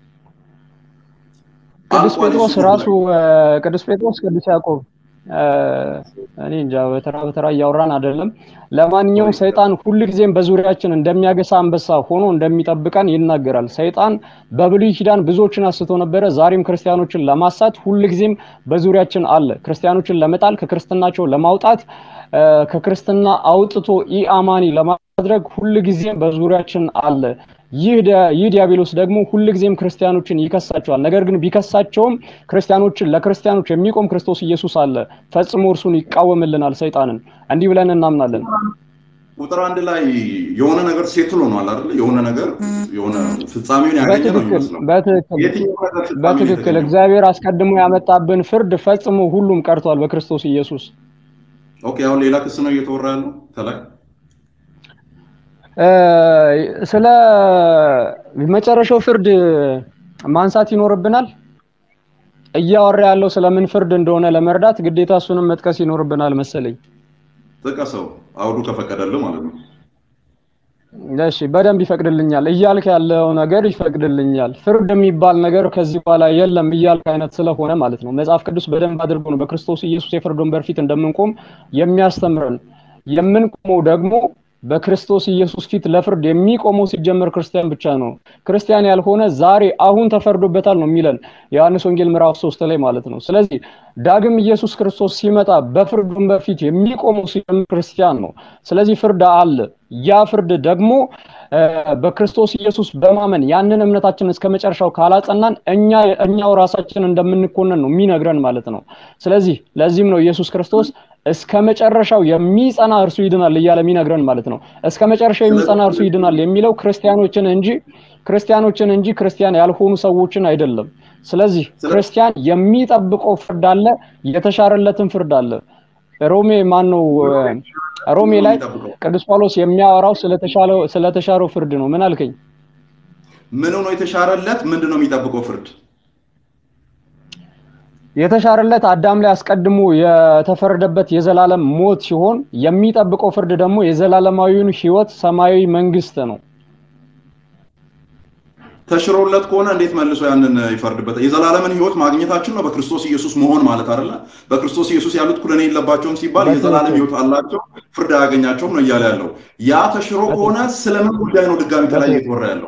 ቅዱስ ጴጥሮስ ራሱ ቅዱስ ጴጥሮስ ቅዱስ ያዕቆብ እኔ እንጃ በተራ በተራ እያወራን አይደለም። ለማንኛውም ሰይጣን ሁልጊዜም በዙሪያችን እንደሚያገሳ አንበሳ ሆኖ እንደሚጠብቀን ይናገራል። ሰይጣን በብሉይ ኪዳን ብዙዎችን አስቶ ነበረ። ዛሬም ክርስቲያኖችን ለማሳት ሁልጊዜም በዙሪያችን አለ። ክርስቲያኖችን ለመጣል፣ ከክርስትናቸው ለማውጣት፣ ከክርስትና አውጥቶ ኢአማኒ ለማድረግ ሁልጊዜም በዙሪያችን አለ። ይህ ዲያብሎስ ደግሞ ሁልጊዜም ክርስቲያኖችን ይከሳቸዋል። ነገር ግን ቢከሳቸውም ክርስቲያኖችን ለክርስቲያኖች የሚቆም ክርስቶስ ኢየሱስ አለ። ፈጽሞ እርሱን ይቃወምልናል ሰይጣንን። እንዲህ ብለን እናምናለን። ቁጥር አንድ ላይ የሆነ ነገር ሴትል ሆኗል አይደል? የሆነ ነገር የሆነ ፍጻሜውን ያገኘ ነው የሚመስለው። በትክክል እግዚአብሔር አስቀድሞ ያመጣብን ፍርድ ፈጽሞ ሁሉም ቀርቷል በክርስቶስ ኢየሱስ። ኦኬ፣ አሁን ሌላ ክስ ነው እየተወራ ያለው ከላይ ስለ መጨረሻው ፍርድ ማንሳት ይኖርብናል። እያወራ ያለው ስለምን ፍርድ እንደሆነ ለመርዳት ግዴታ እሱንም መጥቀስ ይኖርብናል መሰለኝ። ጥቀሰው፣ አውዱ ከፈቀደልህ ማለት ነው። እሺ፣ በደንብ ይፈቅድልኛል እያልክ ያለው ነገር ይፈቅድልኛል። ፍርድ የሚባል ነገር ከዚህ በኋላ የለም እያልክ አይነት ስለሆነ ማለት ነው። መጽሐፍ ቅዱስ በደንብ አድርጎ ነው በክርስቶስ ኢየሱስ የፍርድ ወንበር ፊት እንደምንቆም የሚያስተምረን። የምንቆመው ደግሞ በክርስቶስ ኢየሱስ ፊት ለፍርድ የሚቆመው ሲጀመር ክርስቲያን ብቻ ነው። ክርስቲያን ያልሆነ ዛሬ አሁን ተፈርዶበታል ነው የሚለን ዮሐንስ ወንጌል ምዕራፍ ሶስት ላይ ማለት ነው። ስለዚህ ዳግም ኢየሱስ ክርስቶስ ሲመጣ በፍርድ ወንበር ፊት የሚቆመው ሲጀምር ክርስቲያን ነው። ስለዚህ ፍርድ አለ። ያ ፍርድ ደግሞ በክርስቶስ ኢየሱስ በማመን ያንን እምነታችን እስከ መጨረሻው ካላጸናን እኛ እኛው ራሳችን እንደምንኮነን ነው የሚነግረን ማለት ነው። ስለዚህ ለዚህም ነው ኢየሱስ ክርስቶስ እስከ መጨረሻው የሚጸና እርሱ ይድናል እያለ የሚነግረን ማለት ነው። እስከ መጨረሻው የሚጸና እርሱ ይድናል የሚለው ክርስቲያኖችን እንጂ ክርስቲያኖችን እንጂ ክርስቲያን ያልሆኑ ሰዎችን አይደለም። ስለዚህ ክርስቲያን የሚጠብቀው ፍርድ አለ፣ የተሻረለትን ፍርድ አለ። ሮሜ ማን ነው? ሮሜ ላይ ቅዱስ ጳውሎስ የሚያወራው ስለተሻረው ፍርድ ነው። ምን አልከኝ? ምን ነው የተሻረለት? ምንድን ነው የሚጠብቀው ፍርድ? የተሻረለት አዳም ላይ አስቀድሞ የተፈረደበት የዘላለም ሞት ሲሆን የሚጠብቀው ፍርድ ደግሞ የዘላለማዊውን ሕይወት ሰማያዊ መንግስት ነው። ተሽሮለት ከሆነ እንዴት መልሶ ያንን ይፈርድበታል? የዘላለምን ህይወት ማግኘታችን ነው በክርስቶስ ኢየሱስ መሆን ማለት አይደለ? በክርስቶስ ኢየሱስ ያሉት ኩነኔ የለባቸውም ሲባል የዘላለም ህይወት አላቸው፣ ፍርድ አያገኛቸውም ነው እያለ ያለው። ያ ተሽሮ ከሆነ ስለምን ጉዳይ ነው ድጋሚ ከላይ እየተወራ ያለው?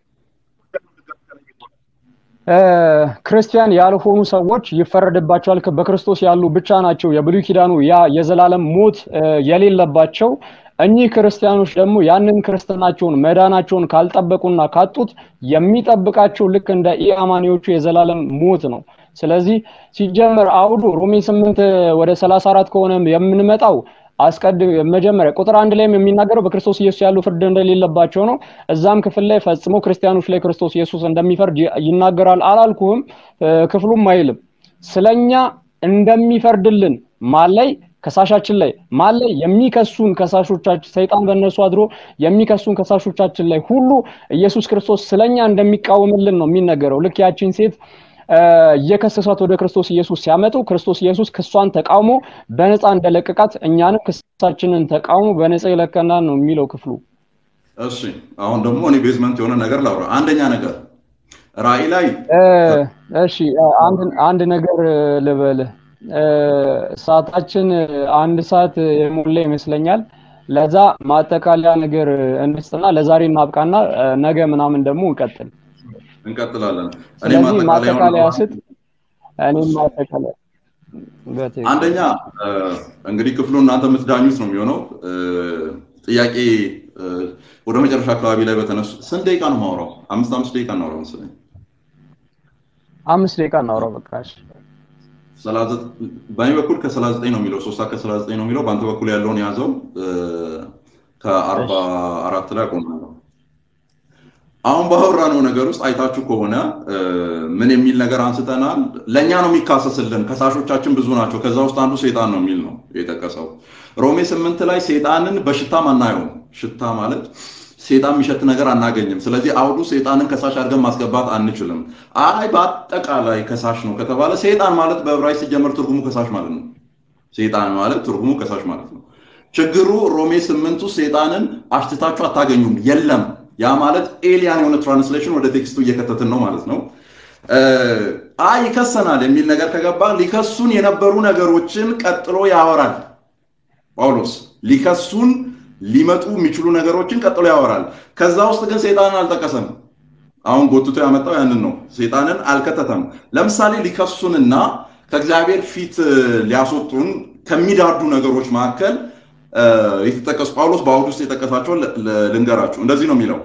ክርስቲያን ያልሆኑ ሰዎች ይፈረድባቸዋል። በክርስቶስ ያሉ ብቻ ናቸው የብሉይ ኪዳኑ ያ የዘላለም ሞት የሌለባቸው። እኚህ ክርስቲያኖች ደግሞ ያንን ክርስትናቸውን መዳናቸውን ካልጠበቁና ካጡት የሚጠብቃቸው ልክ እንደ ኢአማኒዎቹ የዘላለም ሞት ነው። ስለዚህ ሲጀመር አውዱ ሮሜ ስምንት ወደ ሰላሳ አራት ከሆነ የምንመጣው አስቀድ መጀመሪያ ቁጥር አንድ ላይም የሚናገረው በክርስቶስ ኢየሱስ ያሉ ፍርድ እንደሌለባቸው ነው። እዛም ክፍል ላይ ፈጽሞ ክርስቲያኖች ላይ ክርስቶስ ኢየሱስ እንደሚፈርድ ይናገራል። አላልኩህም? ክፍሉም አይልም ስለኛ እንደሚፈርድልን ማን ላይ ከሳሻችን ላይ ማን ላይ የሚከሱን ከሳሾቻችን ሰይጣን በእነሱ አድሮ የሚከሱን ከሳሾቻችን ላይ ሁሉ ኢየሱስ ክርስቶስ ስለኛ እንደሚቃወምልን ነው የሚነገረው። ልክ ያቺን ሴት እየከሰሷት ወደ ክርስቶስ ኢየሱስ ሲያመጡ ክርስቶስ ኢየሱስ ክሷን ተቃውሞ በነፃ እንደለቀቃት እኛንም ክሳችንን ተቃውሞ በነፃ ይለቀናል ነው የሚለው ክፍሉ። እሺ አሁን ደግሞ እኔ ቤዝመንት የሆነ ነገር ላውራ። አንደኛ ነገር ራእይ ላይ እሺ አንድ ነገር ልበልህ። ሰዓታችን አንድ ሰዓት የሞላ ይመስለኛል። ለዛ ማጠቃለያ ነገር እንስጥና ለዛሬ እናብቃና ነገ ምናምን ደግሞ እንቀጥል እንቀጥላለን። ስለዚህ ማጠቃለያ ስጥ። እኔም ማጠቃለያ አንደኛ እንግዲህ ክፍሉ እናንተ የምትዳኙት ነው የሚሆነው። ጥያቄ ወደ መጨረሻ አካባቢ ላይ በተነሱ ስንት ደቂቃ ነው ማውራው? አምስት አምስት ደቂቃ እናውራው መሰለኝ። አምስት ደቂቃ እናውራው በቃ። በእኔ በኩል ከሰላሳ ዘጠኝ ነው የሚለው ሶስት ሰዓት ከሰላሳ ዘጠኝ ነው የሚለው። በአንተ በኩል ያለውን የያዘው ከአርባ አራት ላይ አቆማለሁ። አሁን ባወራነው ነገር ውስጥ አይታችሁ ከሆነ ምን የሚል ነገር አንስተናል። ለእኛ ነው የሚካሰስልን፣ ከሳሾቻችን ብዙ ናቸው፣ ከዛ ውስጥ አንዱ ሴጣን ነው የሚል ነው የጠቀሰው። ሮሜ ስምንት ላይ ሴጣንን በሽታም አናየውም። ሽታ ማለት ሴጣን የሚሸት ነገር አናገኝም። ስለዚህ አውዱ ሴጣንን ከሳሽ አድርገን ማስገባት አንችልም። አይ በአጠቃላይ ከሳሽ ነው ከተባለ ሴጣን ማለት በዕብራይስጥ ሲጀመር ትርጉሙ ከሳሽ ማለት ነው። ሴጣን ማለት ትርጉሙ ከሳሽ ማለት ነው። ችግሩ ሮሜ ስምንቱ ሴጣንን አሽትታችሁ አታገኙም፣ የለም ያ ማለት ኤሊያን የሆነ ትራንስሌሽን ወደ ቴክስቱ እየከተትን ነው ማለት ነው። አይ ይከሰናል የሚል ነገር ከገባ ሊከሱን የነበሩ ነገሮችን ቀጥሎ ያወራል ጳውሎስ። ሊከሱን ሊመጡ የሚችሉ ነገሮችን ቀጥሎ ያወራል። ከዛ ውስጥ ግን ሴጣንን አልጠቀሰም። አሁን ጎትቶ ያመጣው ያንን ነው። ሴጣንን አልከተተም። ለምሳሌ ሊከሱንና ከእግዚአብሔር ፊት ሊያስወጡን ከሚዳዱ ነገሮች መካከል የተጠቀሱ ጳውሎስ በአውድ ውስጥ የጠቀሳቸውን ልንገራችሁ። እንደዚህ ነው የሚለው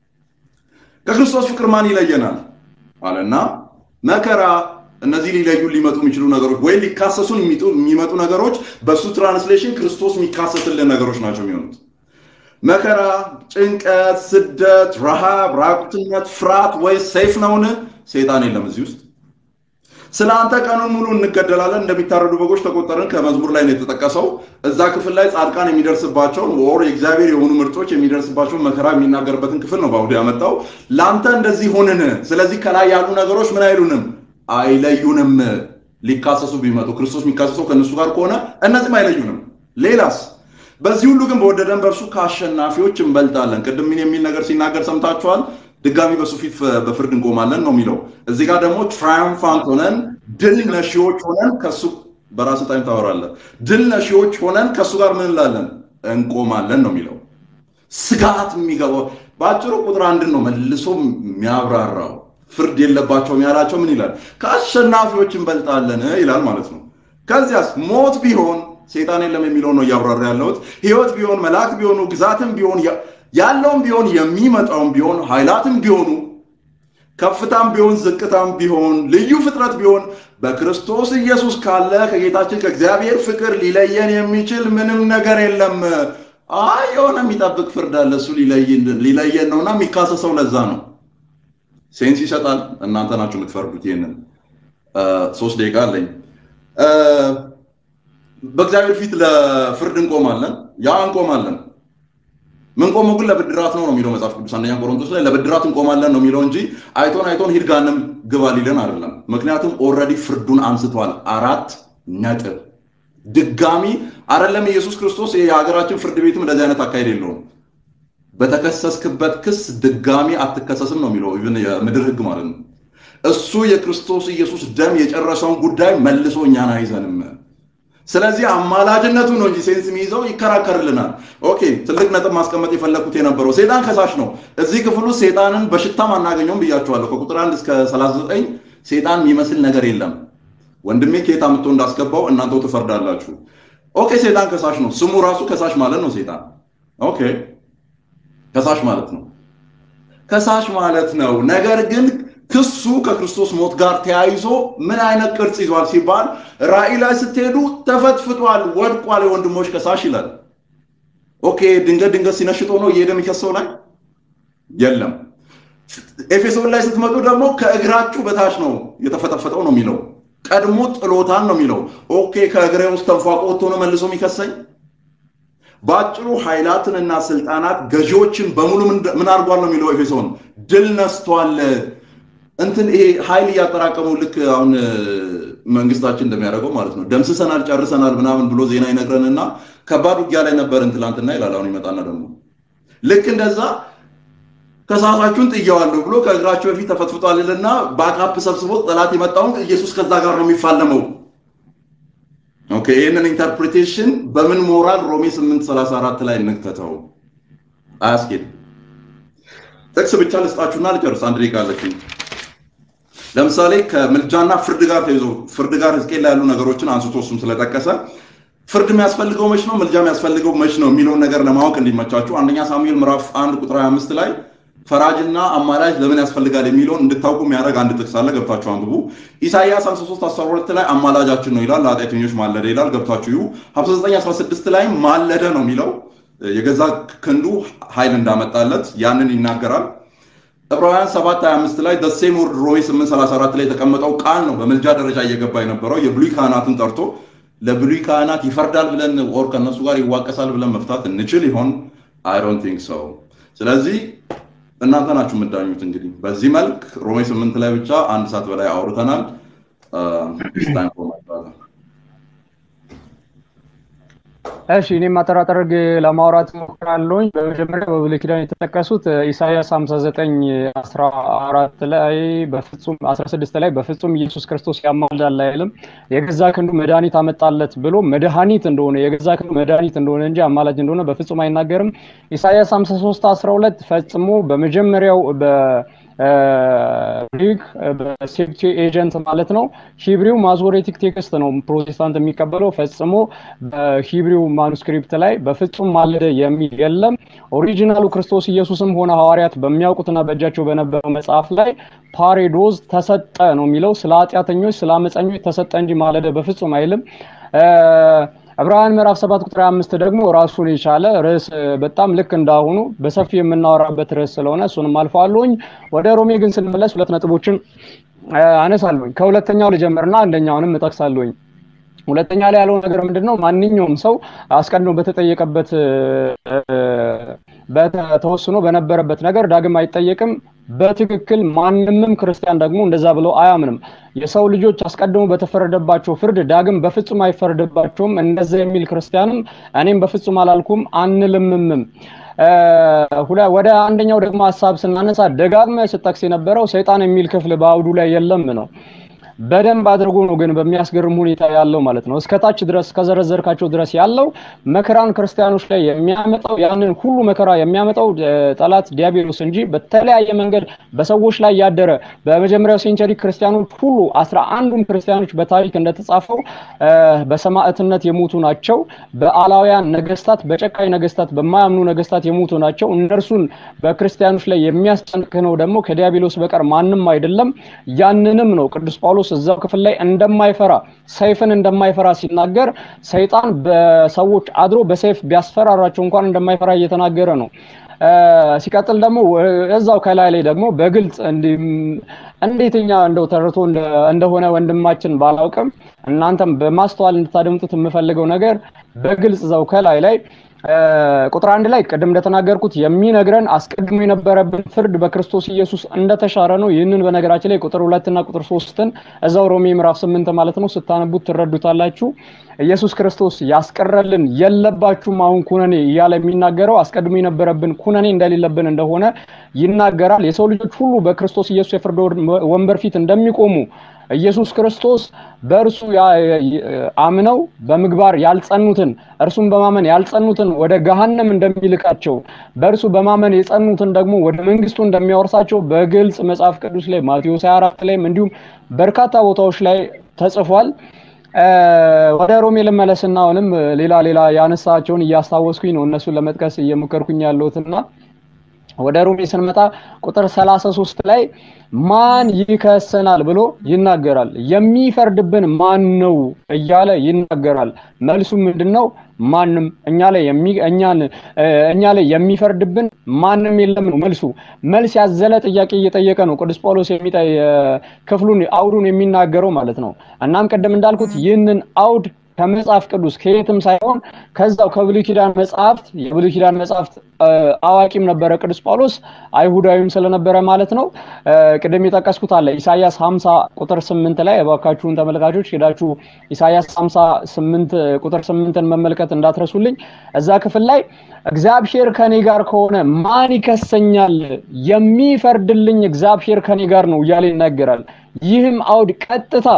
ከክርስቶስ ፍቅር ማን ይለየናል አለና መከራ፣ እነዚህ ሊለዩ ሊመጡ የሚችሉ ነገሮች ወይ ሊካሰሱን የሚመጡ ነገሮች በእሱ ትራንስሌሽን ክርስቶስ የሚካሰስልን ነገሮች ናቸው የሚሆኑት። መከራ፣ ጭንቀት፣ ስደት፣ ረሃብ፣ ራቁትነት፣ ፍርሃት ወይ ሰይፍ ነውን? ሴጣን የለም እዚህ ውስጥ። ስለ አንተ ቀኑን ሙሉ እንገደላለን እንደሚታረዱ በጎች ተቆጠርን ከመዝሙር ላይ ነው የተጠቀሰው። እዛ ክፍል ላይ ጻድቃን የሚደርስባቸውን ወር የእግዚአብሔር የሆኑ ምርጦች የሚደርስባቸውን መከራ የሚናገርበትን ክፍል ነው በአውዱ ያመጣው። ለአንተ እንደዚህ ሆንን። ስለዚህ ከላይ ያሉ ነገሮች ምን አይሉንም? አይለዩንም። ሊካሰሱ ቢመጡ ክርስቶስ የሚካሰሰው ከእነሱ ጋር ከሆነ እነዚህም አይለዩንም። ሌላስ በዚህ ሁሉ ግን በወደደን በእርሱ ከአሸናፊዎች እንበልጣለን። ቅድም ምን የሚል ነገር ሲናገር ሰምታችኋል። ድጋሚ በሱ ፊት በፍርድ እንቆማለን ነው የሚለው። እዚህ ጋር ደግሞ ትራያምፋንት ሆነን ድል ነሺዎች ሆነን ከሱ በራስ ታይም ታወራለህ። ድል ነሺዎች ሆነን ከሱ ጋር ምን እንላለን? እንቆማለን ነው የሚለው። ስጋት የሚገባው በአጭሩ ቁጥር አንድን ነው መልሶ የሚያብራራው። ፍርድ የለባቸውም ያላቸው ምን ይላል? ከአሸናፊዎች እንበልጣለን ይላል ማለት ነው። ከዚያስ ሞት ቢሆን ሴጣን የለም የሚለውን ነው እያብራራ ያለሁት። ህይወት ቢሆን መላእክት ቢሆኑ ግዛትም ቢሆን ያለውም ቢሆን የሚመጣውም ቢሆን ኃይላትም ቢሆኑ ከፍታም ቢሆን ዝቅታም ቢሆን ልዩ ፍጥረት ቢሆን በክርስቶስ ኢየሱስ ካለ ከጌታችን ከእግዚአብሔር ፍቅር ሊለየን የሚችል ምንም ነገር የለም። አይ የሆነ የሚጠብቅ ፍርድ አለ፣ እሱ ሊለየን ነውና የሚካሰሰው ለዛ ነው። ሴንስ ይሰጣል። እናንተ ናችሁ የምትፈርዱት። ይህንን ሶስት ደቂቃ አለኝ። በእግዚአብሔር ፊት ለፍርድ እንቆማለን። ያ እንቆማለን ምንቆመው ግን ለብድራት ነው ነው የሚለው መጽሐፍ ቅዱስ አንደኛ ቆሮንቶስ ላይ ለብድራት እንቆማለን ነው የሚለው እንጂ አይቶን አይቶን ሂድ ገሃነም ግባ ሊለን አይደለም። ምክንያቱም ኦልሬዲ ፍርዱን አንስቷል። አራት ነጥብ። ድጋሚ አይደለም ኢየሱስ ክርስቶስ የሀገራችን ፍርድ ቤትም እንደዚህ አይነት አካሄድ የለውም። በተከሰስክበት ክስ ድጋሚ አትከሰስም ነው የሚለው ኢቭን የምድር ህግ ማለት ነው። እሱ የክርስቶስ ኢየሱስ ደም የጨረሰውን ጉዳይ መልሶ እኛን አይዘንም። ስለዚህ አማላጅነቱ ነው እንጂ ሴንስ የሚይዘው ይከራከርልናል። ኦኬ ትልቅ ነጥብ ማስቀመጥ የፈለኩት የነበረው ሴጣን ከሳሽ ነው። እዚህ ክፍል ውስጥ ሴጣንን በሽታም አናገኘውም ብያቸዋለሁ። ከቁጥር አንድ እስከ 39 ሴጣን የሚመስል ነገር የለም። ወንድሜ ከየት አምጥቶ እንዳስገባው እናንተው ትፈርዳላችሁ። ኦኬ ሴጣን ከሳሽ ነው። ስሙ ራሱ ከሳሽ ማለት ነው። ሴጣን ኦኬ ከሳሽ ማለት ነው። ከሳሽ ማለት ነው። ነገር ግን ክሱ ከክርስቶስ ሞት ጋር ተያይዞ ምን አይነት ቅርጽ ይዟል ሲባል ራእይ ላይ ስትሄዱ ተፈትፍጧል፣ ወድቋል፣ የወንድሞች ከሳሽ ይላል። ኦኬ ድንገት ድንገት ሲነሽጦ ነው እየሄደ የሚከሰው ላይ የለም። ኤፌሶን ላይ ስትመጡ ደግሞ ከእግራችሁ በታች ነው የተፈጠፈጠው ነው የሚለው። ቀድሞ ጥሎታል ነው የሚለው። ኦኬ ከእግሬ ውስጥ ተንፏቆ ወጥቶ ነው መልሶ የሚከሰኝ? በአጭሩ ኃይላትንና ስልጣናት ገዢዎችን በሙሉ ምን አድርጓል ነው የሚለው ኤፌሶን፣ ድል ነስቷል። እንትን ይሄ ኃይል እያጠራቀሙ ልክ አሁን መንግስታችን እንደሚያደርገው ማለት ነው። ደምስሰናል፣ ጨርሰናል ምናምን ብሎ ዜና ይነግረንና ከባድ ውጊያ ላይ ነበርን ትላንትና ይላል። አሁን ይመጣና ደግሞ ልክ እንደዛ ከሰዓታችሁን ጥየዋለሁ ብሎ ከእግራቸው በፊት ተፈትፍጧልና ባካፕ ሰብስቦ ጠላት የመጣውን ኢየሱስ ከዛ ጋር ነው የሚፋለመው። ኦኬ ይህንን ኢንተርፕሪቴሽን በምን ሞራል ሮሜ 834 ላይ እንክተተው? አያስኬድ። ጥቅስ ብቻ ልስጣችሁና ልጨርስ። አንድ ደቂቃ አለችኝ። ለምሳሌ ከምልጃና ፍርድ ጋር ተይዞ ፍርድ ጋር ሕዝቅኤል ላይ ያሉ ነገሮችን አንስቶ እሱም ስለጠቀሰ ፍርድ የሚያስፈልገው መች ነው፣ ምልጃ የሚያስፈልገው መች ነው የሚለውን ነገር ለማወቅ እንዲመቻችሁ አንደኛ ሳሙኤል ምዕራፍ 1 ቁጥር 25 ላይ ፈራጅና አማላጅ ለምን ያስፈልጋል የሚለውን እንድታውቁ የሚያደርግ አንድ ጥቅስ አለ። ገብታችሁ አንብቡ። ኢሳይያስ 53 12 ላይ አማላጃችን ነው ይላል። ለኃጢአተኞች ማለደ ይላል። ገብታችሁ ይሁ 59 16 ላይ ማለደ ነው የሚለው የገዛ ክንዱ ኃይል እንዳመጣለት ያንን ይናገራል። ዕብራውያን 7 25 ላይ ደሴም ወርድ ሮሜ 8 34 ላይ የተቀመጠው ቃል ነው በምልጃ ደረጃ እየገባ የነበረው የብሉይ ካህናትን ጠርቶ ለብሉይ ካህናት ይፈርዳል ብለን ኦር ከእነሱ ጋር ይዋቀሳል ብለን መፍታት እንችል ይሆን? አይ ዶንት ቲንክ ሶ። ስለዚህ እናንተ ናችሁ የምዳኙት። እንግዲህ በዚህ መልክ ሮሜ ስምንት ላይ ብቻ አንድ ሰዓት በላይ አውርተናል። እሺ እኔም አጠራጠር ለማውራት ሞክራለሁኝ። በመጀመሪያ በብሉይ ኪዳን የተጠቀሱት ኢሳያስ 59 14 ላይ በፍጹም 16 ላይ በፍጹም ኢየሱስ ክርስቶስ ያማልዳል አይልም። የገዛ ክንዱ መድኃኒት አመጣለት ብሎ መድኃኒት እንደሆነ የገዛ ክንዱ መድኃኒት እንደሆነ እንጂ አማላጅ እንደሆነ በፍጹም አይናገርም። ኢሳያስ 53 12 ፈጽሞ በመጀመሪያው በ ግሪክ በሴፕቲ ኤጀንት ማለት ነው። ሂብሪው ማዞሬቲክ ቴክስት ነው ፕሮቴስታንት የሚቀበለው። ፈጽሞ በሂብሪው ማኑስክሪፕት ላይ በፍጹም ማለደ የሚል የለም። ኦሪጂናሉ ክርስቶስ ኢየሱስም ሆነ ሐዋርያት በሚያውቁትና በእጃቸው በነበረው መጽሐፍ ላይ ፓሬዶዝ ተሰጠ ነው የሚለው። ስለ ኃጢአተኞች፣ ስለ አመፀኞች ተሰጠ እንጂ ማለደ በፍጹም አይልም። ዕብራውያን ምዕራፍ 7 ቁጥር 5 ደግሞ ራሱን የቻለ ርዕስ በጣም ልክ እንዳሁኑ በሰፊ የምናወራበት ርዕስ ስለሆነ እሱንም አልፈዋለሁኝ። ወደ ሮሜ ግን ስንመለስ ሁለት ነጥቦችን አነሳለሁኝ። ከሁለተኛው ልጀምርና አንደኛውንም እጠቅሳለሁኝ። ሁለተኛ ላይ ያለው ነገር ምንድን ነው? ማንኛውም ሰው አስቀድሞ በተጠየቀበት ተወስኖ በነበረበት ነገር ዳግም አይጠየቅም። በትክክል ማንምም ክርስቲያን ደግሞ እንደዛ ብለው አያምንም። የሰው ልጆች አስቀድሞ በተፈረደባቸው ፍርድ ዳግም በፍጹም አይፈረድባቸውም። እንደዛ የሚል ክርስቲያንም እኔም በፍጹም አላልኩም አንልምምም። ወደ አንደኛው ደግሞ ሀሳብ ስናነሳ ደጋግመ ስጠቅስ የነበረው ሰይጣን የሚል ክፍል በአውዱ ላይ የለም ነው። በደንብ አድርጎ ነው ግን በሚያስገርም ሁኔታ ያለው ማለት ነው። እስከታች ድረስ ከዘረዘርካቸው ድረስ ያለው መከራን ክርስቲያኖች ላይ የሚያመጣው ያንን ሁሉ መከራ የሚያመጣው ጠላት ዲያብሎስ እንጂ በተለያየ መንገድ በሰዎች ላይ ያደረ በመጀመሪያው ሴንቸሪ ክርስቲያኖች ሁሉ አስራ አንዱም ክርስቲያኖች በታሪክ እንደተጻፈው በሰማዕትነት የሞቱ ናቸው። በአላውያን ነገስታት፣ በጨካኝ ነገስታት፣ በማያምኑ ነገስታት የሞቱ ናቸው። እነርሱን በክርስቲያኖች ላይ የሚያስጨንቅነው ደግሞ ከዲያብሎስ በቀር ማንም አይደለም። ያንንም ነው ቅዱስ ጳውሎስ እዛው ክፍል ላይ እንደማይፈራ ሰይፍን እንደማይፈራ ሲናገር ሰይጣን በሰዎች አድሮ በሰይፍ ቢያስፈራራቸው እንኳን እንደማይፈራ እየተናገረ ነው። ሲቀጥል ደግሞ እዛው ከላይ ላይ ደግሞ በግልጽ እንዴትኛ እንደው ተርቶ እንደሆነ ወንድማችን ባላውቅም እናንተም በማስተዋል እንድታደምጡት የምፈልገው ነገር በግልጽ እዛው ከላይ ላይ ቁጥር አንድ ላይ ቅድም እንደተናገርኩት የሚነግረን አስቀድሞ የነበረብን ፍርድ በክርስቶስ ኢየሱስ እንደተሻረ ነው። ይህንን በነገራችን ላይ ቁጥር ሁለትና ቁጥር ሶስትን እዛው ሮሜ ምዕራፍ ስምንት ማለት ነው ስታነቡት ትረዱታላችሁ። ኢየሱስ ክርስቶስ ያስቀረልን የለባችሁም አሁን ኩነኔ እያለ የሚናገረው አስቀድሞ የነበረብን ኩነኔ እንደሌለብን እንደሆነ ይናገራል። የሰው ልጆች ሁሉ በክርስቶስ ኢየሱስ የፍርድ ወንበር ፊት እንደሚቆሙ ኢየሱስ ክርስቶስ በእርሱ አምነው በምግባር ያልጸኑትን እርሱን በማመን ያልጸኑትን ወደ ገሃነም እንደሚልካቸው በእርሱ በማመን የጸኑትን ደግሞ ወደ መንግስቱ እንደሚያወርሳቸው በግልጽ መጽሐፍ ቅዱስ ላይ ማቴዎስ 24 ላይም እንዲሁም በርካታ ቦታዎች ላይ ተጽፏል። ወደ ሮሜ ልመለስና አሁንም ሌላ ሌላ ያነሳቸውን እያስታወስኩኝ ነው እነሱን ለመጥቀስ እየሞከርኩኝ ያለሁትና ወደ ሮሜ ስንመጣ ቁጥር 33 ላይ ማን ይከሰናል ብሎ ይናገራል። የሚፈርድብን ማን ነው እያለ ይናገራል። መልሱ ምንድነው? ማንም እኛ ላይ የሚ እኛን እኛ ላይ የሚፈርድብን ማንም የለም ነው መልሱ። መልስ ያዘለ ጥያቄ እየጠየቀ ነው ቅዱስ ጳውሎስ የሚጠይ ክፍሉን አውዱን የሚናገረው ማለት ነው። እናም ቅድም እንዳልኩት ይህንን አውድ ከመጽሐፍ ቅዱስ ከየትም ሳይሆን ከዛው ከብሉይ ኪዳን መጽሐፍት የብሉይ ኪዳን መጽሐፍት አዋቂም ነበረ ቅዱስ ጳውሎስ አይሁዳዊም ስለነበረ ማለት ነው። ቅድም የጠቀስኩት አለ ኢሳያስ 50 ቁጥር 8 ላይ እባካችሁን ተመልካቾች ሄዳችሁ ኢሳያስ 58 ቁጥር 8ን መመልከት እንዳትረሱልኝ። እዛ ክፍል ላይ እግዚአብሔር ከኔ ጋር ከሆነ ማን ይከሰኛል? የሚፈርድልኝ እግዚአብሔር ከኔ ጋር ነው እያለ ይናገራል። ይህም አውድ ቀጥታ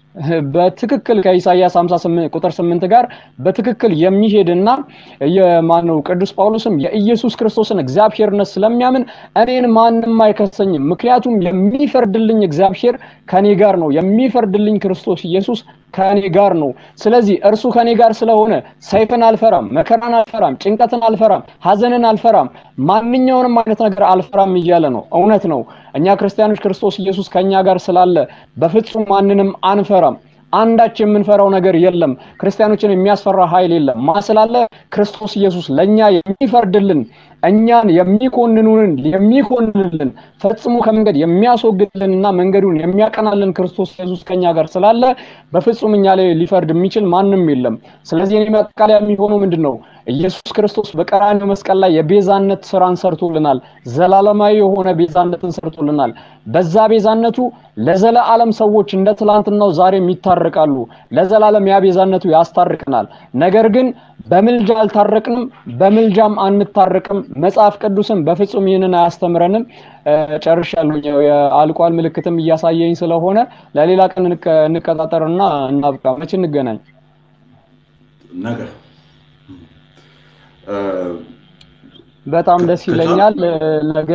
በትክክል ከኢሳያስ 58 ቁጥር 8 ጋር በትክክል የሚሄድና የማነው ቅዱስ ጳውሎስም የኢየሱስ ክርስቶስን እግዚአብሔርነት ስለሚያምን እኔን ማንም አይከሰኝም፣ ምክንያቱም የሚፈርድልኝ እግዚአብሔር ከኔ ጋር ነው፣ የሚፈርድልኝ ክርስቶስ ኢየሱስ ከኔ ጋር ነው። ስለዚህ እርሱ ከኔ ጋር ስለሆነ ሰይፍን አልፈራም፣ መከራን አልፈራም፣ ጭንቀትን አልፈራም፣ ሀዘንን አልፈራም፣ ማንኛውንም አይነት ነገር አልፈራም እያለ ነው። እውነት ነው። እኛ ክርስቲያኖች ክርስቶስ ኢየሱስ ከኛ ጋር ስላለ በፍጹም ማንንም አንፈራም። አንዳች የምንፈራው ነገር የለም። ክርስቲያኖችን የሚያስፈራ ኃይል የለም። ማ ስላለ ክርስቶስ ኢየሱስ ለኛ የሚፈርድልን እኛን የሚኮንኑንን የሚኮንንልን ፈጽሞ ከመንገድ የሚያስወግድልንና መንገዱን የሚያቀናልን ክርስቶስ ኢየሱስ ከኛ ጋር ስላለ በፍጹም እኛ ላይ ሊፈርድ የሚችል ማንም የለም። ስለዚህ እኔ ማጠቃለያ የሚሆነው ምንድን ነው? ኢየሱስ ክርስቶስ በቀራንዮ መስቀል ላይ የቤዛነት ስራን ሰርቶልናል። ዘላለማዊ የሆነ ቤዛነትን ሰርቶልናል። በዛ ቤዛነቱ ለዘላለም ሰዎች እንደ ትላንትናው ዛሬም ይታረቃሉ። ለዘላለም ያ ቤዛነቱ ያስታርቀናል። ነገር ግን በምልጃ አልታረቅንም፣ በምልጃም አንታረቅም። መጽሐፍ ቅዱስም በፍጹም ይህንን አያስተምረንም። ጨርሻለሁ። የአልቋል ምልክትም እያሳየኝ ስለሆነ ለሌላ ቀን እንቀጣጠርና እናብቃ። መቼ እንገናኝ? ነገ በጣም ደስ ይለኛል። ነገ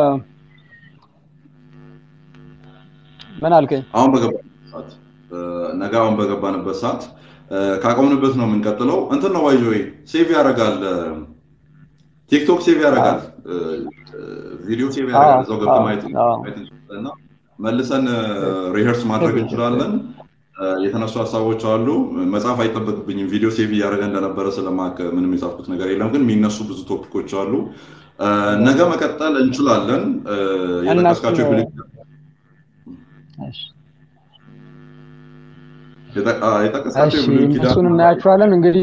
ምን አልከኝ? አሁን በገባንበት ሰዓት ነገ አሁን በገባንበት ሰዓት ካቆምንበት ነው የምንቀጥለው። እንትን ነው ባይዞ ሴቭ ያደርጋል፣ ቲክቶክ ሴቭ ያደርጋል፣ ቪዲዮ ሴቭ ያደርጋል። እዛው ገብተህ ማየት እንችላለን። መልሰን ሪሄርስ ማድረግ እንችላለን። የተነሱ ሀሳቦች አሉ። መጽሐፍ አይጠበቅብኝም። ቪዲዮ ሴቭ እያደረገ እንደነበረ ስለማቅ ምንም የጻፍኩት ነገር የለም። ግን የሚነሱ ብዙ ቶፒኮች አሉ። ነገ መቀጠል እንችላለን። የጠቀስካቸው የጠቀስካቸው የብሉይ ኪዳን እሱን እናያቸዋለን እንግዲህ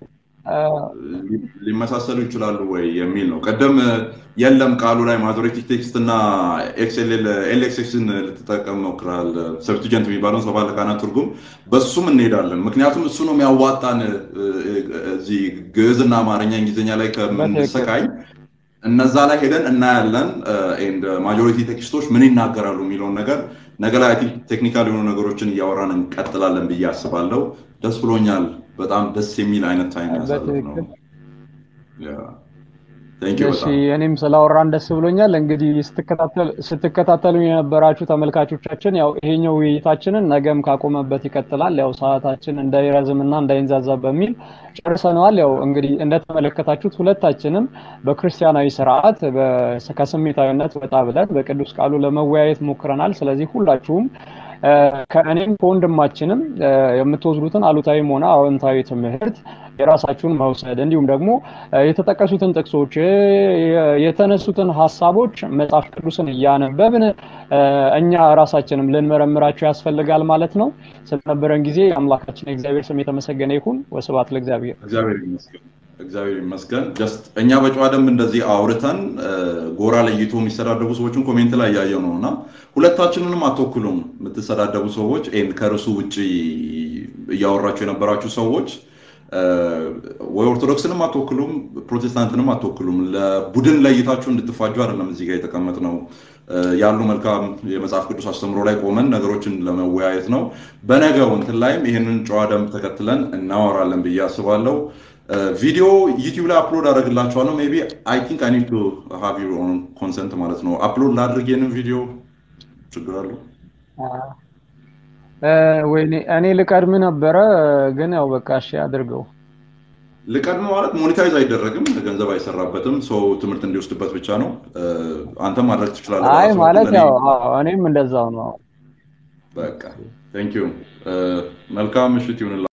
ሊመሳሰሉ ይችላሉ ወይ የሚል ነው። ቀደም የለም ቃሉ ላይ ማጆሪቲክ ቴክስት እና ኤልኤክስን ልትጠቀም ሞክራል። ሰብስቲጀንት የሚባለውን ሰባ ለቃናት ትርጉም በሱም እንሄዳለን። ምክንያቱም እሱ ነው የሚያዋጣን እዚህ ግዕዝና አማርኛ እንግሊዝኛ ላይ ከምንሰቃይ እነዛ ላይ ሄደን እናያለን። ማጆሪቲ ቴክስቶች ምን ይናገራሉ የሚለውን ነገር ነገ ላይ ቴክኒካል የሆኑ ነገሮችን እያወራን እንቀጥላለን ብዬ አስባለሁ። ደስ ብሎኛል። በጣም ደስ የሚል አይነት ታይም ያሳለፍ ነው። እሺ እኔም ስላወራን ደስ ብሎኛል። እንግዲህ ስትከታተሉ የነበራችሁ ተመልካቾቻችን ያው ይሄኛው ውይይታችንን ነገም ካቆመበት ይቀጥላል። ያው ሰዓታችን እንዳይረዝምና እንዳይንዛዛ በሚል ጨርሰነዋል። ያው እንግዲህ እንደተመለከታችሁት ሁለታችንም በክርስቲያናዊ ስርዓት ከስሜታዊነት ወጣ ብለን በቅዱስ ቃሉ ለመወያየት ሞክረናል። ስለዚህ ሁላችሁም ከእኔም ከወንድማችንም የምትወስዱትን አሉታዊም ሆነ አዎንታዊ ትምህርት የራሳችሁን መውሰድ እንዲሁም ደግሞ የተጠቀሱትን ጥቅሶች የተነሱትን ሀሳቦች መጽሐፍ ቅዱስን እያነበብን እኛ ራሳችንም ልንመረምራቸው ያስፈልጋል ማለት ነው። ስለነበረን ጊዜ አምላካችን የእግዚአብሔር ስም የተመሰገነ ይሁን። ወስብሐት ለእግዚአብሔር። እግዚአብሔር ይመስገን። እግዚአብሔር ይመስገን። ጀስት እኛ በጨዋ ደንብ እንደዚህ አውርተን ጎራ ለይቶ የሚሰዳደቡ ሰዎችን ኮሜንት ላይ እያየው ነው እና ሁለታችንንም አትወክሉም የምትሰዳደቡ ሰዎች ከርሱ ውጭ እያወራችሁ የነበራችሁ ሰዎች ወይ ኦርቶዶክስንም አትወክሉም፣ ፕሮቴስታንትንም አትወክሉም። ለቡድን ለይታችሁ እንድትፋጁ አይደለም እዚህ ጋር የተቀመጥ ነው ያሉ መልካም የመጽሐፍ ቅዱስ አስተምሮ ላይ ቆመን ነገሮችን ለመወያየት ነው። በነገው እንትን ላይም ይህንን ጨዋ ደንብ ተከትለን እናወራለን ብዬ አስባለሁ። ቪዲዮ ዩቲዩብ ላይ አፕሎድ አደርግላችኋለሁ። ሜይ ቢ አይ ቲንክ አይ ኒድ ቱ ሃቭ ዩር ኦን ኮንሰንት ማለት ነው። አፕሎድ ላድርግ ይህንን ቪዲዮ ችግር አለው? ወይኔ እኔ ልቀድም ነበረ፣ ግን ያው በቃ እሺ አድርገው። ልቀድም ማለት ሞኔታይዝ አይደረግም፣ ገንዘብ አይሰራበትም፣ ሰው ትምህርት እንዲወስድበት ብቻ ነው። አንተ ማድረግ ትችላለህ። አይ በራስህ ማለት በኩል። ያው እኔ አዎ፣ እኔም እንደዛው ነው። በቃ ቴንክ ዩ መልካም ምሽት ይሁንላ